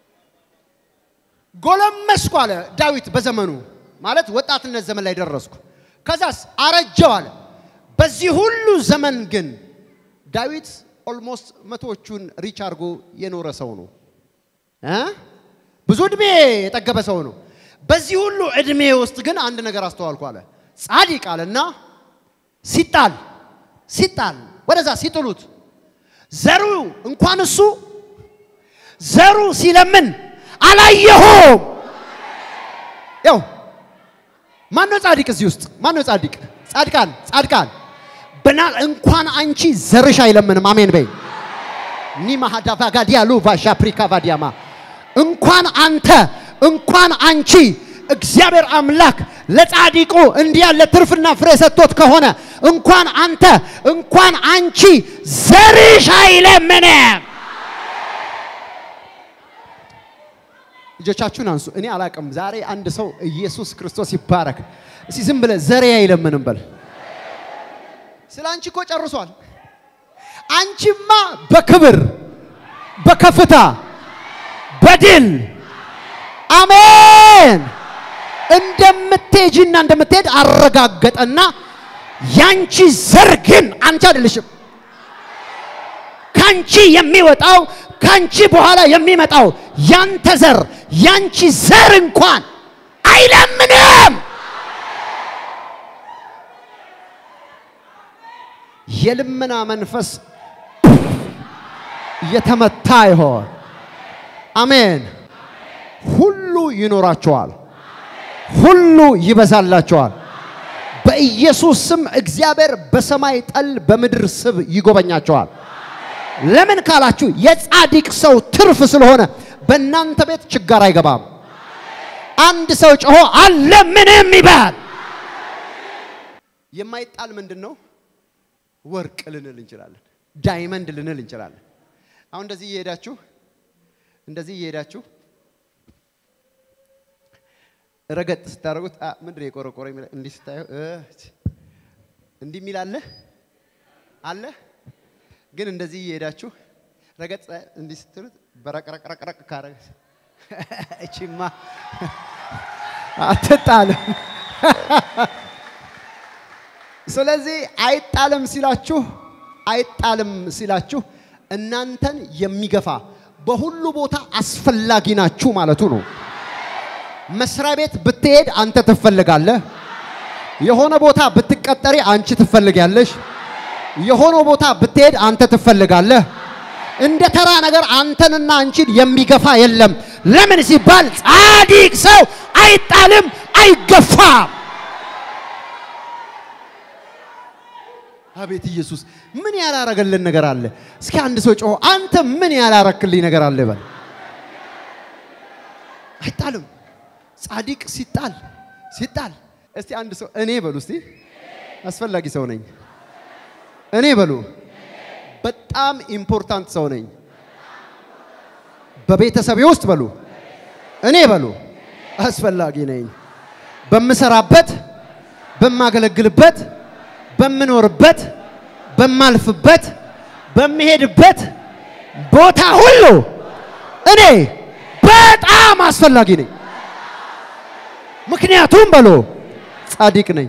ጎለመስኩ አለ ዳዊት በዘመኑ ማለት ወጣትነት ዘመን ላይ ደረስኩ። ከዛስ አረጀው አለ። በዚህ ሁሉ ዘመን ግን ዳዊት ኦልሞስት መቶዎቹን ሪች አድርጎ የኖረ ሰው ነው እ ብዙ እድሜ የጠገበ ሰው ነው። በዚህ ሁሉ እድሜ ውስጥ ግን አንድ ነገር አስተዋልኩ አለ። ጻድቅ አለና ሲጣል ሲጣል ወደዛ ሲጥሉት ዘሩ እንኳን እሱ ዘሩ ሲለምን አላየሁም። ያው ማን ነው ጻድቅ እዚህ ውስጥ ማን ነው ጻድቅ? ጻድቃን ጻድቃን በና እንኳን አንቺ ዘርሽ አይለምንም። አሜን በይ ኒማ ሀዳቫ ጋዲያሉ ቫሻ ፕሪካ ቫዲያማ እንኳን አንተ እንኳን አንቺ እግዚአብሔር አምላክ ለጻድቁ እንዲህ ያለ ትርፍና ፍሬ ሰጥቶት ከሆነ እንኳን አንተ እንኳን አንቺ ዘርሽ አይለምንም። እጆቻችሁን አንሱ። እኔ አላቅም። ዛሬ አንድ ሰው ኢየሱስ ክርስቶስ ይባረክ። እስቲ ዝም ብለህ ዘሬ አይለምንም በል። ስለ አንቺ እኮ ጨርሷል። አንቺማ በክብር በከፍታ በድል አሜን እንደምትሄጂና እንደምትሄድ አረጋገጠና ያንቺ ዘር ግን አንቺ አይደለሽም። ካንቺ የሚወጣው ካንቺ በኋላ የሚመጣው ያንተ ዘር ያንቺ ዘር እንኳን አይለምንም። የልመና መንፈስ የተመታ ይሆን። አሜን። ሁሉ ይኖራቸዋል፣ ሁሉ ይበዛላቸዋል። በኢየሱስ ስም እግዚአብሔር በሰማይ ጠል በምድር ስብ ይጎበኛቸዋል። ለምን ካላችሁ የጻድቅ ሰው ትርፍ ስለሆነ በእናንተ ቤት ችጋር አይገባም። አንድ ሰው ጮሆ አለ ምንም ይባል። የማይጣል ምንድን ነው? ወርቅ ልንል እንችላለን፣ ዳይመንድ ልንል እንችላለን። አሁን እንደዚህ እየሄዳችሁ እንደዚህ እየሄዳችሁ ረገጥ ስታደርጉት ምንድን ነው የቆረቆረ እንዲህ ስታየው እንዲህ የሚል አለ አለ ግን እንደዚህ እየሄዳችሁ ረገጥ እንዲህ ስትሉት በረቅረቅረቅረቅ ካረገ እቺማ አትጣልም። ስለዚህ አይጣልም ሲላችሁ አይጣልም ሲላችሁ እናንተን የሚገፋ በሁሉ ቦታ አስፈላጊ ናችሁ ማለቱ ነው። መስሪያ ቤት ብትሄድ አንተ ትፈልጋለህ። የሆነ ቦታ ብትቀጠሪ አንቺ ትፈልጊያለሽ። የሆነ ቦታ ብትሄድ አንተ ትፈልጋለህ። እንደ ተራ ነገር አንተንና አንቺን የሚገፋ የለም። ለምን ሲባል ጻድቅ ሰው አይጣልም፣ አይገፋም። አቤት ኢየሱስ ምን ያላረገልን ነገር አለ? እስኪ አንድ ሰው ጮሆ አንተ ምን ያላረክልኝ ነገር አለ በል። አይጣልም። ጻድቅ ሲጣል ሲጣል። እስቲ አንድ ሰው እኔ በሉ እስቲ አስፈላጊ ሰው ነኝ። እኔ በሉ በጣም ኢምፖርታንት ሰው ነኝ። በቤተሰቤ ውስጥ በሉ እኔ በሉ አስፈላጊ ነኝ። በምሰራበት፣ በማገለግልበት፣ በምኖርበት፣ በማልፍበት፣ በምሄድበት ቦታ ሁሉ እኔ በጣም አስፈላጊ ነኝ። ምክንያቱም በሎ ጻድቅ ነኝ።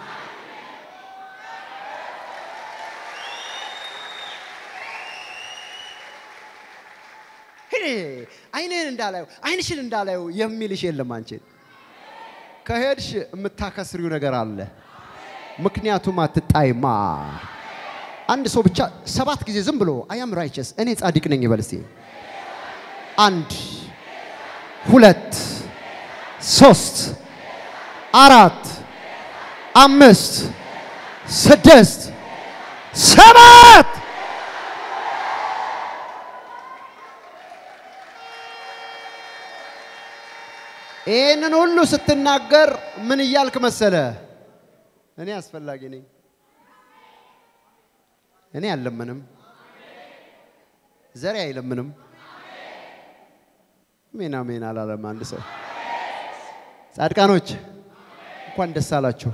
አይንህን እንዳላየው አይንሽን እንዳላየው የሚልሽ የለም። አንቺን ከሄድሽ የምታከስሪው ነገር አለ። ምክንያቱም አትጣይማ። አንድ ሰው ብቻ ሰባት ጊዜ ዝም ብሎ አያም ራይቸስ እኔ ጻድቅ ነኝ ይበል እስቲ። አንድ ሁለት ሶስት አራት አምስት ስድስት ሰባት ይህንን ሁሉ ስትናገር ምን እያልክ መሰለ? እኔ አስፈላጊ ነኝ። እኔ አልለምንም፣ ዘሬ አይለምንም። ሜና ሜና አላለም አንድ ሰው። ጻድቃኖች እንኳን ደስ አላችሁ።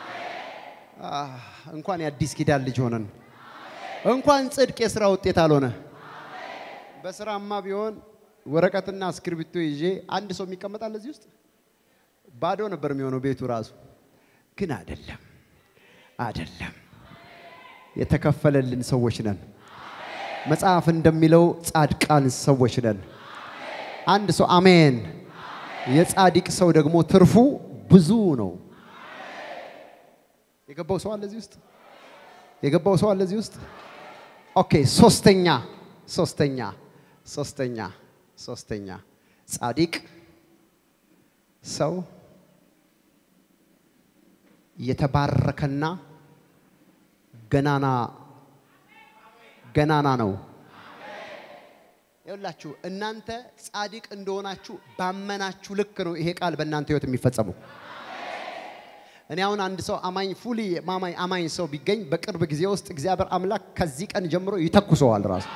እንኳን የአዲስ ኪዳን ልጅ ሆነን፣ እንኳን ጽድቅ የስራ ውጤት አልሆነ። በስራማ ቢሆን ወረቀትና እስክርቢቶ ይዤ አንድ ሰው የሚቀመጣል እዚህ ውስጥ ባዶ ነበር የሚሆነው ቤቱ ራሱ። ግን አይደለም፣ አይደለም። የተከፈለልን ሰዎች ነን። መጽሐፍ እንደሚለው ጻድቃን ሰዎች ነን። አንድ ሰው አሜን። የጻድቅ ሰው ደግሞ ትርፉ ብዙ ነው። የገባው ሰው አለ እዚህ ውስጥ? የገባው ሰው አለ እዚህ ውስጥ? ኦኬ። ሶስተኛ ሶስተኛ ሶስተኛ ሶስተኛ ጻድቅ ሰው የተባረከና ገናና ገናና ነው። ይኸውላችሁ እናንተ ጻድቅ እንደሆናችሁ ባመናችሁ ልክ ነው ይሄ ቃል በእናንተ ህይወት የሚፈጸመው። እኔ አሁን አንድ ሰው አማኝ ፉሊ ማማኝ አማኝ ሰው ቢገኝ በቅርብ ጊዜ ውስጥ እግዚአብሔር አምላክ ከዚህ ቀን ጀምሮ ይተኩሰዋል ራሱ።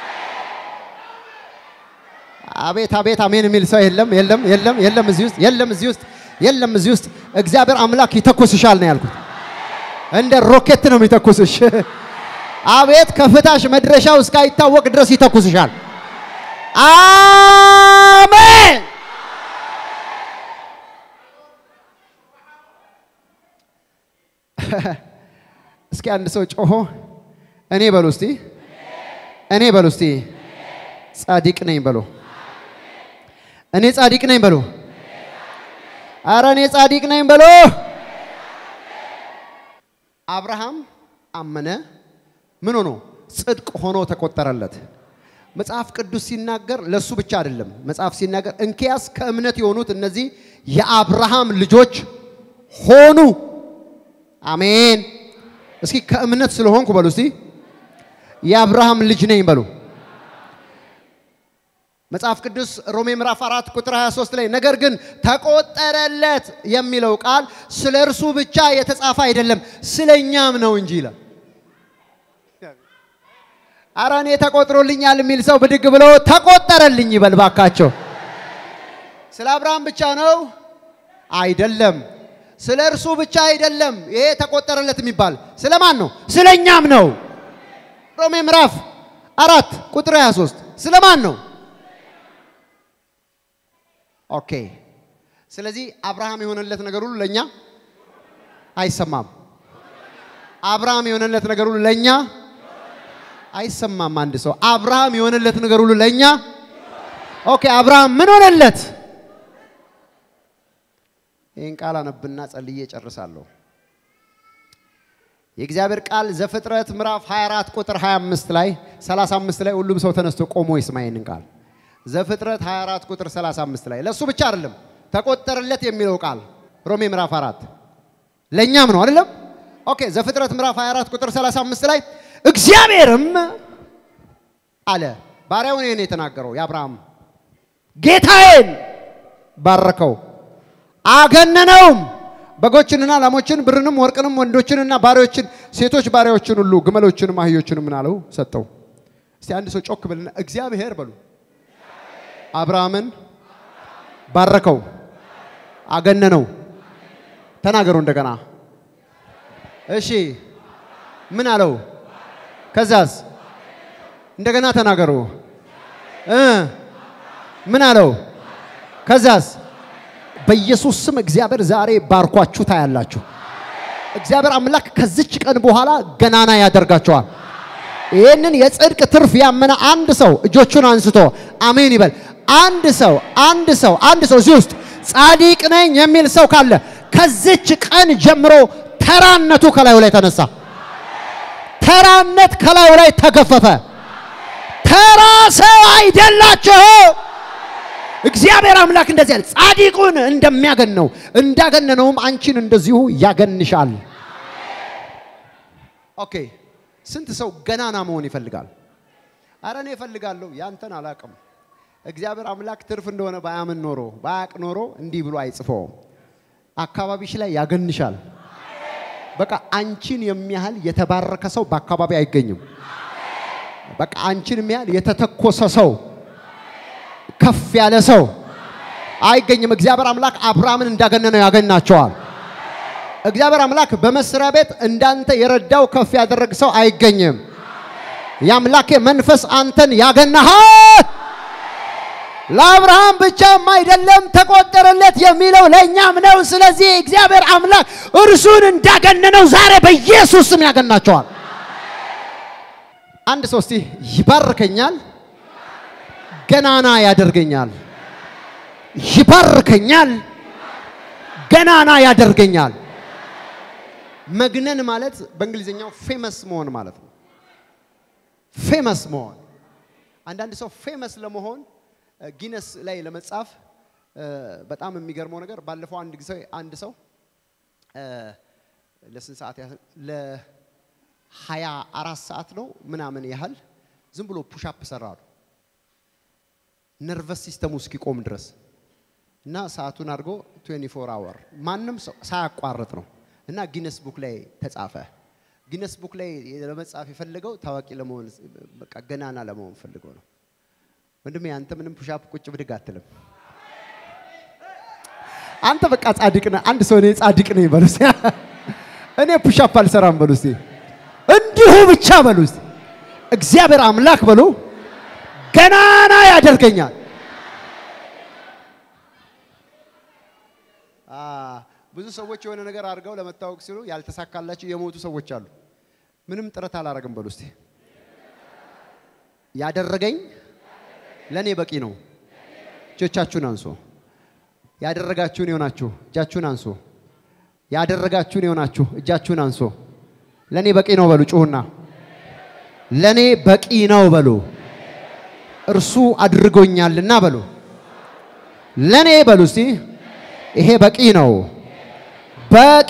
አቤት አቤት አሜን የሚል ሰው የለም የለም የለም የለም እዚህ ውስጥ የለም እዚህ ውስጥ የለም እዚህ ውስጥ እግዚአብሔር አምላክ ይተኩስሻል ነው ያልኩት። እንደ ሮኬት ነው የሚተኩስሽ። አቤት ከፍታሽ መድረሻው እስካይታወቅ ድረስ ይተኩስሻል። አሜን። እስኪ አንድ ሰው ጮሆ እኔ በሉ እስቲ እኔ በሉ እስቲ ጻድቅ ነኝ በሉ። እኔ ጻድቅ ነኝ በሉ። አረ እኔ ጻድቅ ነኝ በሉ። አብርሃም አመነ፣ ምን ሆኖ ጽድቅ ሆኖ ተቆጠረለት። መጽሐፍ ቅዱስ ሲናገር ለሱ ብቻ አይደለም። መጽሐፍ ሲናገር እንኪያስ ከእምነት የሆኑት እነዚህ የአብርሃም ልጆች ሆኑ። አሜን። እስኪ ከእምነት ስለሆንኩ በሉ እስቲ የአብርሃም ልጅ ነኝ በሉ። መጽሐፍ ቅዱስ ሮሜ ምዕራፍ 4 ቁጥር 23 ላይ ነገር ግን ተቆጠረለት የሚለው ቃል ስለ እርሱ ብቻ የተጻፈ አይደለም ስለ እኛም ነው እንጂ ይላል። አረ እኔ ተቆጥሮልኛል የሚል ሰው ብድግ ብሎ ተቆጠረልኝ ይበል ባካቸው። ስለ አብርሃም ብቻ ነው አይደለም። ስለ እርሱ ብቻ አይደለም ይሄ ተቆጠረለት የሚባል ስለ ማን ነው? ስለ እኛም ነው። ሮሜ ምዕራፍ አራት ቁጥር 23 ስለ ማን ነው? ኦኬ። ስለዚህ አብርሃም የሆነለት ነገር ሁሉ ለኛ አይሰማም። አብርሃም የሆነለት ነገር ሁሉ ለኛ አይሰማም። አንድ ሰው አብርሃም የሆነለት ነገር ሁሉ ለኛ ኦኬ። አብርሃም ምን ሆነለት? ይህን ቃል አነብና ጸልዬ ጨርሳለሁ። የእግዚአብሔር ቃል ዘፍጥረት ምዕራፍ 24 ቁጥር 25 ላይ 35 ላይ ሁሉም ሰው ተነስቶ ቆሞ ይስማ ይህንን ቃል ዘፍጥረት 24 ቁጥር 35 ላይ ለእሱ ብቻ አይደለም ተቆጠረለት የሚለው ቃል ሮሜ ምዕራፍ 4 ለእኛም ነው አይደለም? ኦኬ ዘፍጥረት ምዕራፍ 24 ቁጥር 35 ላይ እግዚአብሔርም አለ ባሪያውን ይህን የተናገረው የአብርሃም ጌታዬን ባረከው አገነነውም። በጎችንና ላሞችን፣ ብርንም፣ ወርቅንም፣ ወንዶችንና ባሪያዎችን፣ ሴቶች ባሪያዎችን ሁሉ፣ ግመሎችንም፣ አህዮችንም ምን አለው ሰጠው። እስቲ አንድ ሰው ጮክ ብልና እግዚአብሔር በሉ አብርሃምን ባረከው፣ አገነነው። ተናገሩ እንደገና። እሺ ምን አለው? ከዛስ እንደገና ተናገሩ። እ ምን አለው? ከዛስ በኢየሱስ ስም እግዚአብሔር ዛሬ ባርኳችሁ ታያላችሁ። እግዚአብሔር አምላክ ከዚች ቀን በኋላ ገናና ያደርጋቸዋል። ይህንን የጽድቅ ትርፍ ያመነ አንድ ሰው እጆቹን አንስቶ አሜን ይበል። አንድ ሰው አንድ ሰው አንድ ሰው እዚህ ውስጥ ጻድቅ ነኝ የሚል ሰው ካለ ከዚች ቀን ጀምሮ ተራነቱ ከላዩ ላይ ተነሳ። ተራነት ከላዩ ላይ ተገፈፈ። ተራ ሰው አይደላችሁ። እግዚአብሔር አምላክ እንደዚህ ያለ ጻድቁን እንደሚያገነው እንዳገነነውም አንቺን እንደዚሁ ያገንሻል። ኦኬ ስንት ሰው ገናና መሆን ይፈልጋል? አረ እኔ እፈልጋለሁ፣ ያንተን አላቅም። እግዚአብሔር አምላክ ትርፍ እንደሆነ ባያምን ኖሮ ባያቅ ኖሮ እንዲህ ብሎ አይጽፈውም። አካባቢሽ ላይ ያገንሻል። በቃ አንቺን የሚያህል የተባረከ ሰው በአካባቢ አይገኝም። በቃ አንቺን የሚያህል የተተኮሰ ሰው ከፍ ያለ ሰው አይገኝም። እግዚአብሔር አምላክ አብርሃምን እንዳገነነው ያገናቸዋል። እግዚአብሔር አምላክ በመስሪያ ቤት እንዳንተ የረዳው ከፍ ያደረግ ሰው አይገኝም። የአምላኬ መንፈስ አንተን ያገናሃል። ለአብርሃም ብቻም አይደለም ተቆጠረለት የሚለው ለእኛም ነው። ስለዚህ እግዚአብሔር አምላክ እርሱን እንዳገነነው ዛሬ በኢየሱስ ስም ያገናቸዋል። አንድ ሰው እስቲ ይባርከኛል፣ ገናና ያደርገኛል። ይባርከኛል፣ ገናና ያደርገኛል። መግነን ማለት በእንግሊዝኛው ፌመስ መሆን ማለት ነው። ፌመስ መሆን አንዳንድ ሰው ፌመስ ለመሆን ጊነስ ላይ ለመጻፍ በጣም የሚገርመው ነገር ባለፈው አንድ ጊዜ አንድ ሰው ለስንት ሰዓት ያህል ለሀያ አራት ሰዓት ነው ምናምን ያህል ዝም ብሎ ፑሻፕ ሰራሉ ነርቨስ ሲስተሙ እስኪቆም ድረስ እና ሰዓቱን አድርጎ 24 አወር ማንም ሰው ሳያቋርጥ ነው እና ጊነስ ቡክ ላይ ተጻፈ። ጊነስ ቡክ ላይ ለመጻፍ የፈለገው ታዋቂ ለመሆን በቃ ገናና ለመሆን ፈልገው ነው። ወንድሜ አንተ ምንም ፑሻፕ ቁጭ ብድግ አትልም። አንተ በቃ ጻድቅ ነህ። አንድ ሰው እኔ ጻድቅ ነኝ በሉ እስቲ። እኔ ፑሻፕ አልሰራም በሉ እስቲ። እንዲሁ ብቻ በሉ እስቲ። እግዚአብሔር አምላክ በሉ ገናና ያደርገኛል። ብዙ ሰዎች የሆነ ነገር አድርገው ለመታወቅ ሲሉ ያልተሳካላቸው የሞቱ ሰዎች አሉ። ምንም ጥረት አላረግም በሉ እስቲ። ያደረገኝ ለእኔ በቂ ነው። እጆቻችሁን አንሶ ያደረጋችሁን የሆናችሁ እጃችሁን አንሶ ያደረጋችሁን የሆናችሁ እጃችሁን አንሶ ለእኔ በቂ ነው በሉ። ጩሁና ለእኔ በቂ ነው በሉ። እርሱ አድርጎኛልና በሉ። ለእኔ በሉ እስቲ ይሄ በቂ ነው። በቂ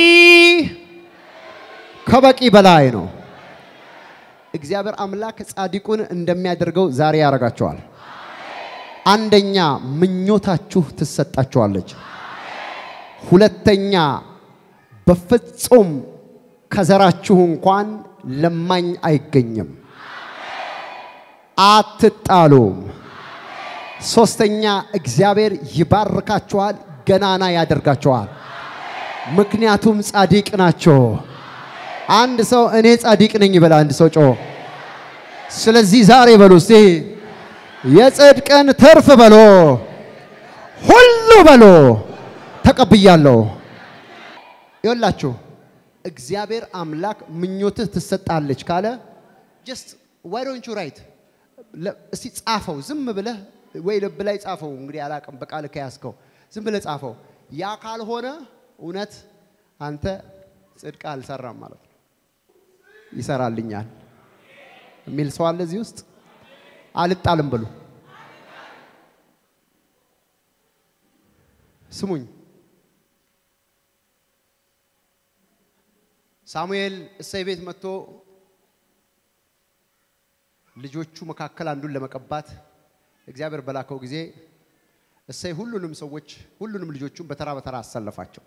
ከበቂ በላይ ነው። እግዚአብሔር አምላክ ጻድቁን እንደሚያደርገው ዛሬ ያደርጋቸዋል። አንደኛ ምኞታችሁ ትሰጣችኋለች። ሁለተኛ በፍጹም ከዘራችሁ እንኳን ለማኝ አይገኝም። አትጣሉም። ሶስተኛ እግዚአብሔር ይባርካችኋል፣ ገናና ያደርጋችኋል። ምክንያቱም ጻድቅ ናቸው። አንድ ሰው እኔ ጻድቅ ነኝ ይበል። አንድ ሰው ጮ ስለዚህ ዛሬ በሉ እስቲ የጽድቅን ትርፍ በሎ ሁሉ በሎ ተቀብያለሁ። ይኸውላችሁ እግዚአብሔር አምላክ ምኞትህ ትሰጣለች ካለ ጀስት ዋይ ዶንት ዩ ራይት እስቲ ጻፈው። ዝም ብለህ ወይ ልብ ላይ ጻፈው። እንግዲህ አላቅም በቃል ከያዝከው ዝም ብለህ ጻፈው። ያ ካልሆነ እውነት አንተ ጽድቅ አልሰራም ማለት ነው። ይሰራልኛል የሚል ሰው አለ እዚህ ውስጥ? አልጣልም ብሉ። ስሙኝ፣ ሳሙኤል እሰይ ቤት መጥቶ ልጆቹ መካከል አንዱን ለመቀባት እግዚአብሔር በላከው ጊዜ እሰይ ሁሉንም ሰዎች ሁሉንም ልጆቹን በተራ በተራ አሰለፋቸው።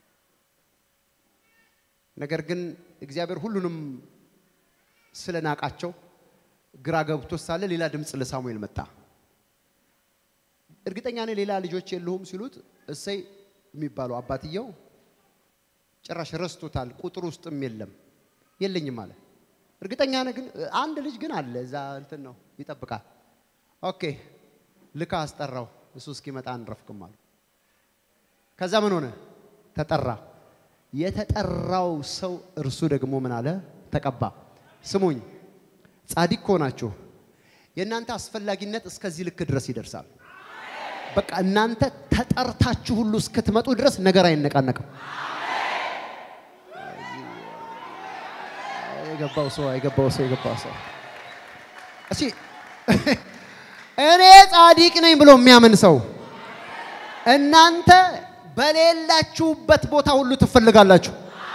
ነገር ግን እግዚአብሔር ሁሉንም ስለናቃቸው ግራ ገብቶ ሳለ ሌላ ድምፅ ለሳሙኤል መጣ። እርግጠኛ ነኝ ሌላ ልጆች የለሁም ሲሉት እሰይ የሚባለው አባትየው ጭራሽ ረስቶታል። ቁጥር ውስጥም የለም የለኝም አለ። እርግጠኛ ነህ ግን አንድ ልጅ ግን አለ እዛ እንትን ነው ይጠብቃል። ኦኬ ልካ አስጠራው። እሱ እስኪመጣ አንረፍክም አሉ። ከዛ ምን ሆነ? ተጠራ። የተጠራው ሰው እርሱ ደግሞ ምን አለ? ተቀባ። ስሙኝ፣ ጻድቅ ከሆናችሁ የእናንተ አስፈላጊነት እስከዚህ ልክ ድረስ ይደርሳል። በቃ እናንተ ተጠርታችሁ ሁሉ እስክትመጡ ድረስ ነገር አይነቃነቅም። የገባው ሰው የገባው ሰው የገባው ሰው እሺ፣ እኔ ጻድቅ ነኝ ብሎ የሚያምን ሰው እናንተ በሌላችሁበት ቦታ ሁሉ ትፈልጋላችሁ።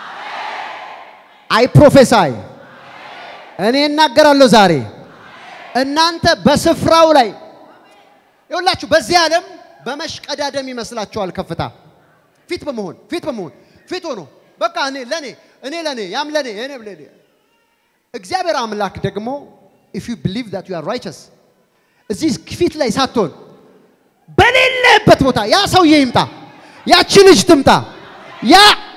አይ ፕሮፌሳይ እኔ እናገራለሁ ዛሬ እናንተ በስፍራው ላይ ይኸውላችሁ በዚህ ዓለም በመሽቀዳደም ይመስላችኋል ከፍታ ፊት በመሆን ፊት በመሆን ፊት ሆኖ በቃ እኔ ለኔ እኔ ለኔ ያም ለኔ እኔ ለኔ እግዚአብሔር አምላክ ደግሞ if you believe that you are righteous እዚህ ፊት ላይ ሳትሆን በሌለበት ቦታ ያ ሰውዬ ይምጣ፣ ያቺ ልጅ ትምጣ፣ ያ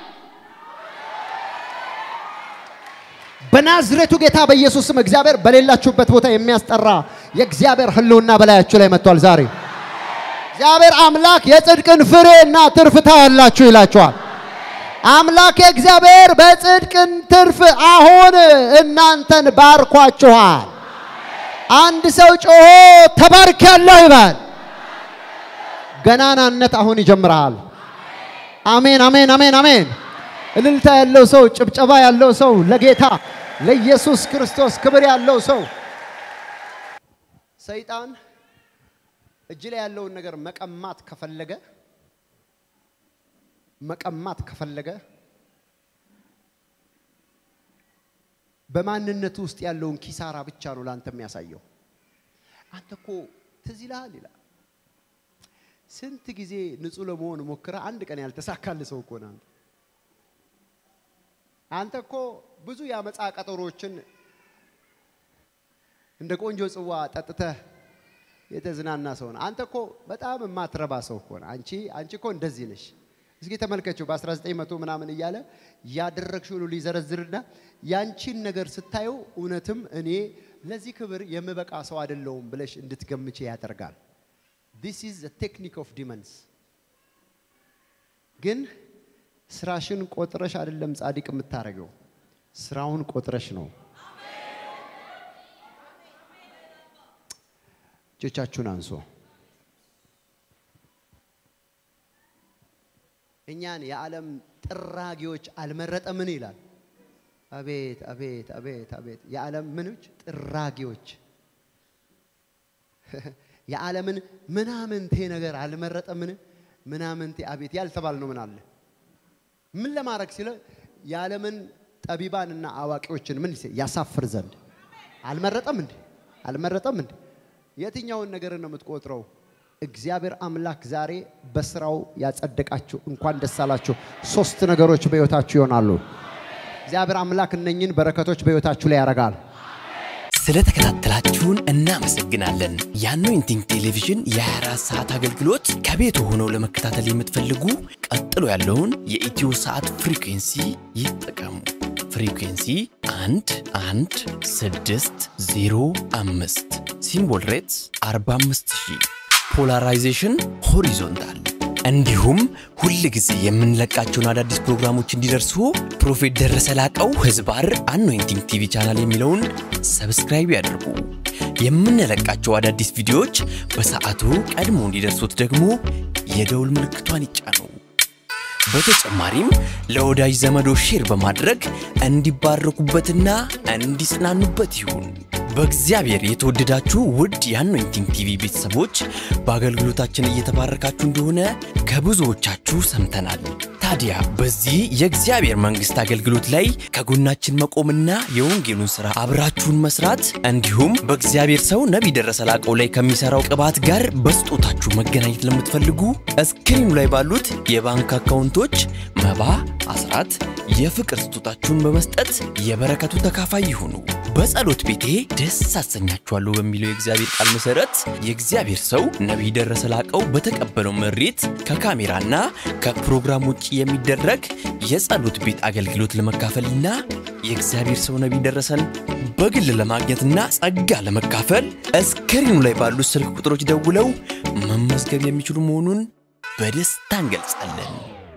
በናዝሬቱ ጌታ በኢየሱስ ስም እግዚአብሔር በሌላችሁበት ቦታ የሚያስጠራ የእግዚአብሔር ሕልውና በላያችሁ ላይ መጥቷል። ዛሬ እግዚአብሔር አምላክ የጽድቅን ፍሬና ትርፍ ታያላችሁ ይላችኋል። አምላክ እግዚአብሔር በጽድቅን ትርፍ አሁን እናንተን ባርኳችኋል። አንድ ሰው ጮሆ ተባርኪያለሁ ይባል። ገናናነት አሁን ይጀምራል። አሜን፣ አሜን፣ አሜን፣ አሜን። እልልታ ያለው ሰው፣ ጭብጨባ ያለው ሰው፣ ለጌታ ለኢየሱስ ክርስቶስ ክብር ያለው ሰው። ሰይጣን እጅ ላይ ያለውን ነገር መቀማት ከፈለገ መቀማት ከፈለገ በማንነቱ ውስጥ ያለውን ኪሳራ ብቻ ነው ለአንተ የሚያሳየው። አንተ እኮ ትዝ ይልሃል ይላል። ስንት ጊዜ ንጹሕ ለመሆን ሞክረ አንድ ቀን ያልተሳካል ሰው እኮ ነህ አንተ። አንተ እኮ ብዙ የአመፃ ቀጠሮችን እንደ ቆንጆ ጽዋ ጠጥተህ የተዝናና ሰው ነህ። አንተ እኮ በጣም የማትረባ ሰው እኮ ነህ። አንቺ አንቺ እኮ እንደዚህ ነሽ። እስኪ ተመልከችው በ1900 ምናምን እያለ ያደረግሽው ሁሉ ሊዘረዝርና ያንቺን ነገር ስታየው እውነትም እኔ ለዚህ ክብር የምበቃ ሰው አይደለሁም ብለሽ እንድትገምቼ ያደርጋል። ዲስ ኢዝ ዘ ቴክኒክ ኦፍ ዲመንስ። ግን ስራሽን ቆጥረሽ አይደለም ጻድቅ የምታደርገው፣ ስራውን ቆጥረሽ ነው። እጆቻችሁን አንሶ እኛን የዓለም ጥራጊዎች አልመረጠምን ይላል። አቤት አቤት አቤት አቤት! የዓለም ምኖች ጥራጊዎች የዓለምን ምናምንቴ ነገር አልመረጠምን? ምናምንቴ አቤት ያልተባል ነው ምን አለ ምን ለማድረግ ሲለ የዓለምን ጠቢባንና አዋቂዎችን ምን ያሳፍር ዘንድ አልመረጠም እንዴ? አልመረጠም እንዴ? የትኛውን ነገር ነው የምትቆጥረው? እግዚአብሔር አምላክ ዛሬ በስራው ያጸደቃችሁ እንኳን ደስ አላችሁ። ሶስት ነገሮች በሕይወታችሁ ይሆናሉ። እግዚአብሔር አምላክ እነኝን በረከቶች በሕይወታችሁ ላይ ያደርጋል። ስለተከታተላችሁን እናመሰግናለን። የአኖይንቲንግ ቴሌቪዥን የ24 ሰዓት አገልግሎት ከቤት ሆነው ለመከታተል የምትፈልጉ ቀጥሎ ያለውን የኢትዮ ሰዓት ፍሪኩንሲ ይጠቀሙ። ፍሪኩንሲ 1 1 6 0 5 ሲምቦል ሬትስ 45000 ፖላራይዜሽን ሆሪዞንታል እንዲሁም ሁል ጊዜ የምንለቃቸውን አዳዲስ ፕሮግራሞች እንዲደርሱ ፕሮፌት ደረሰ ላቀው ህዝባር አኖይንቲንግ ቲቪ ቻናል የሚለውን ሰብስክራይብ ያድርጉ። የምንለቃቸው አዳዲስ ቪዲዮዎች በሰዓቱ ቀድሞ እንዲደርሱት ደግሞ የደውል ምልክቷን ይጫኑ። በተጨማሪም ለወዳጅ ዘመዶ ሼር በማድረግ እንዲባረኩበትና እንዲጽናኑበት ይሁን። በእግዚአብሔር የተወደዳችሁ ውድ የአኖይንቲንግ ቲቪ ቤተሰቦች በአገልግሎታችን እየተባረካችሁ እንደሆነ ከብዙዎቻችሁ ሰምተናል። ታዲያ በዚህ የእግዚአብሔር መንግስት አገልግሎት ላይ ከጎናችን መቆምና የወንጌሉን ስራ አብራችሁን መስራት እንዲሁም በእግዚአብሔር ሰው ነቢይ ደረሰ ላቀው ላይ ከሚሰራው ቅባት ጋር በስጦታችሁ መገናኘት ለምትፈልጉ እስክሪኑ ላይ ባሉት የባንክ አካውንቶች መባ፣ አስራት፣ የፍቅር ስጦታችሁን በመስጠት የበረከቱ ተካፋይ ይሁኑ። በጸሎት ቤቴ ደስ አሰኛችኋለሁ በሚለው የእግዚአብሔር ቃል መሰረት የእግዚአብሔር ሰው ነቢይ ደረሰ ላቀው በተቀበለው መሬት ከካሜራና ከፕሮግራም ውጭ የሚደረግ የጸሎት ቤት አገልግሎት ለመካፈልና የእግዚአብሔር ሰው ነቢይ ደረሰን በግል ለማግኘትና ጸጋ ለመካፈል እስክሪኑ ላይ ባሉት ስልክ ቁጥሮች ደውለው መመዝገብ የሚችሉ መሆኑን በደስታ እንገልጻለን።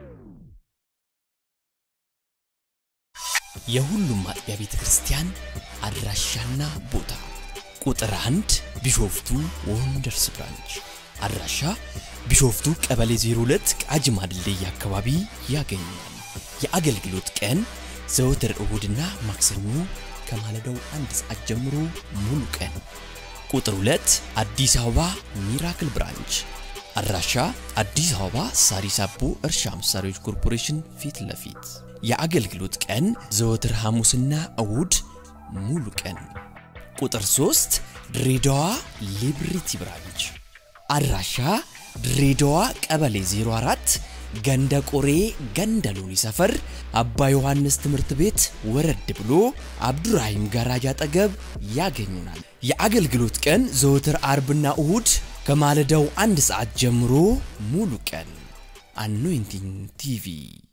የሁሉም አጥቢያ ቤተ ክርስቲያን አድራሻና ቦታ ቁጥር አንድ ቢሾፍቱ ወንደርስ ብራንች አድራሻ ቢሾፍቱ ቀበሌ 02 ቃጂማ ድልድይ አካባቢ ያገኛል። የአገልግሎት ቀን ዘወትር እሁድና ማክሰኞ ከማለዳው አንድ ሰዓት ጀምሮ ሙሉ ቀን። ቁጥር 2 አዲስ አበባ ሚራክል ብራንች አድራሻ አዲስ አበባ ሳሪስ አቦ እርሻ መሳሪያዎች ኮርፖሬሽን ፊት ለፊት የአገልግሎት ቀን ዘወትር ሐሙስና እሁድ ሙሉ ቀን። ቁጥር 3 ድሬዳዋ ሊብሪቲ ብራንች አድራሻ ድሬዳዋ ቀበሌ 04 ገንደ ቆሬ ገንደ ሎኒ ሰፈር አባ ዮሐንስ ትምህርት ቤት ወረድ ብሎ አብዱራሂም ጋራጅ አጠገብ ያገኙናል። የአገልግሎት ቀን ዘወትር አርብና እሁድ ከማለዳው አንድ ሰዓት ጀምሮ ሙሉ ቀን። አኖይንቲንግ ቲቪ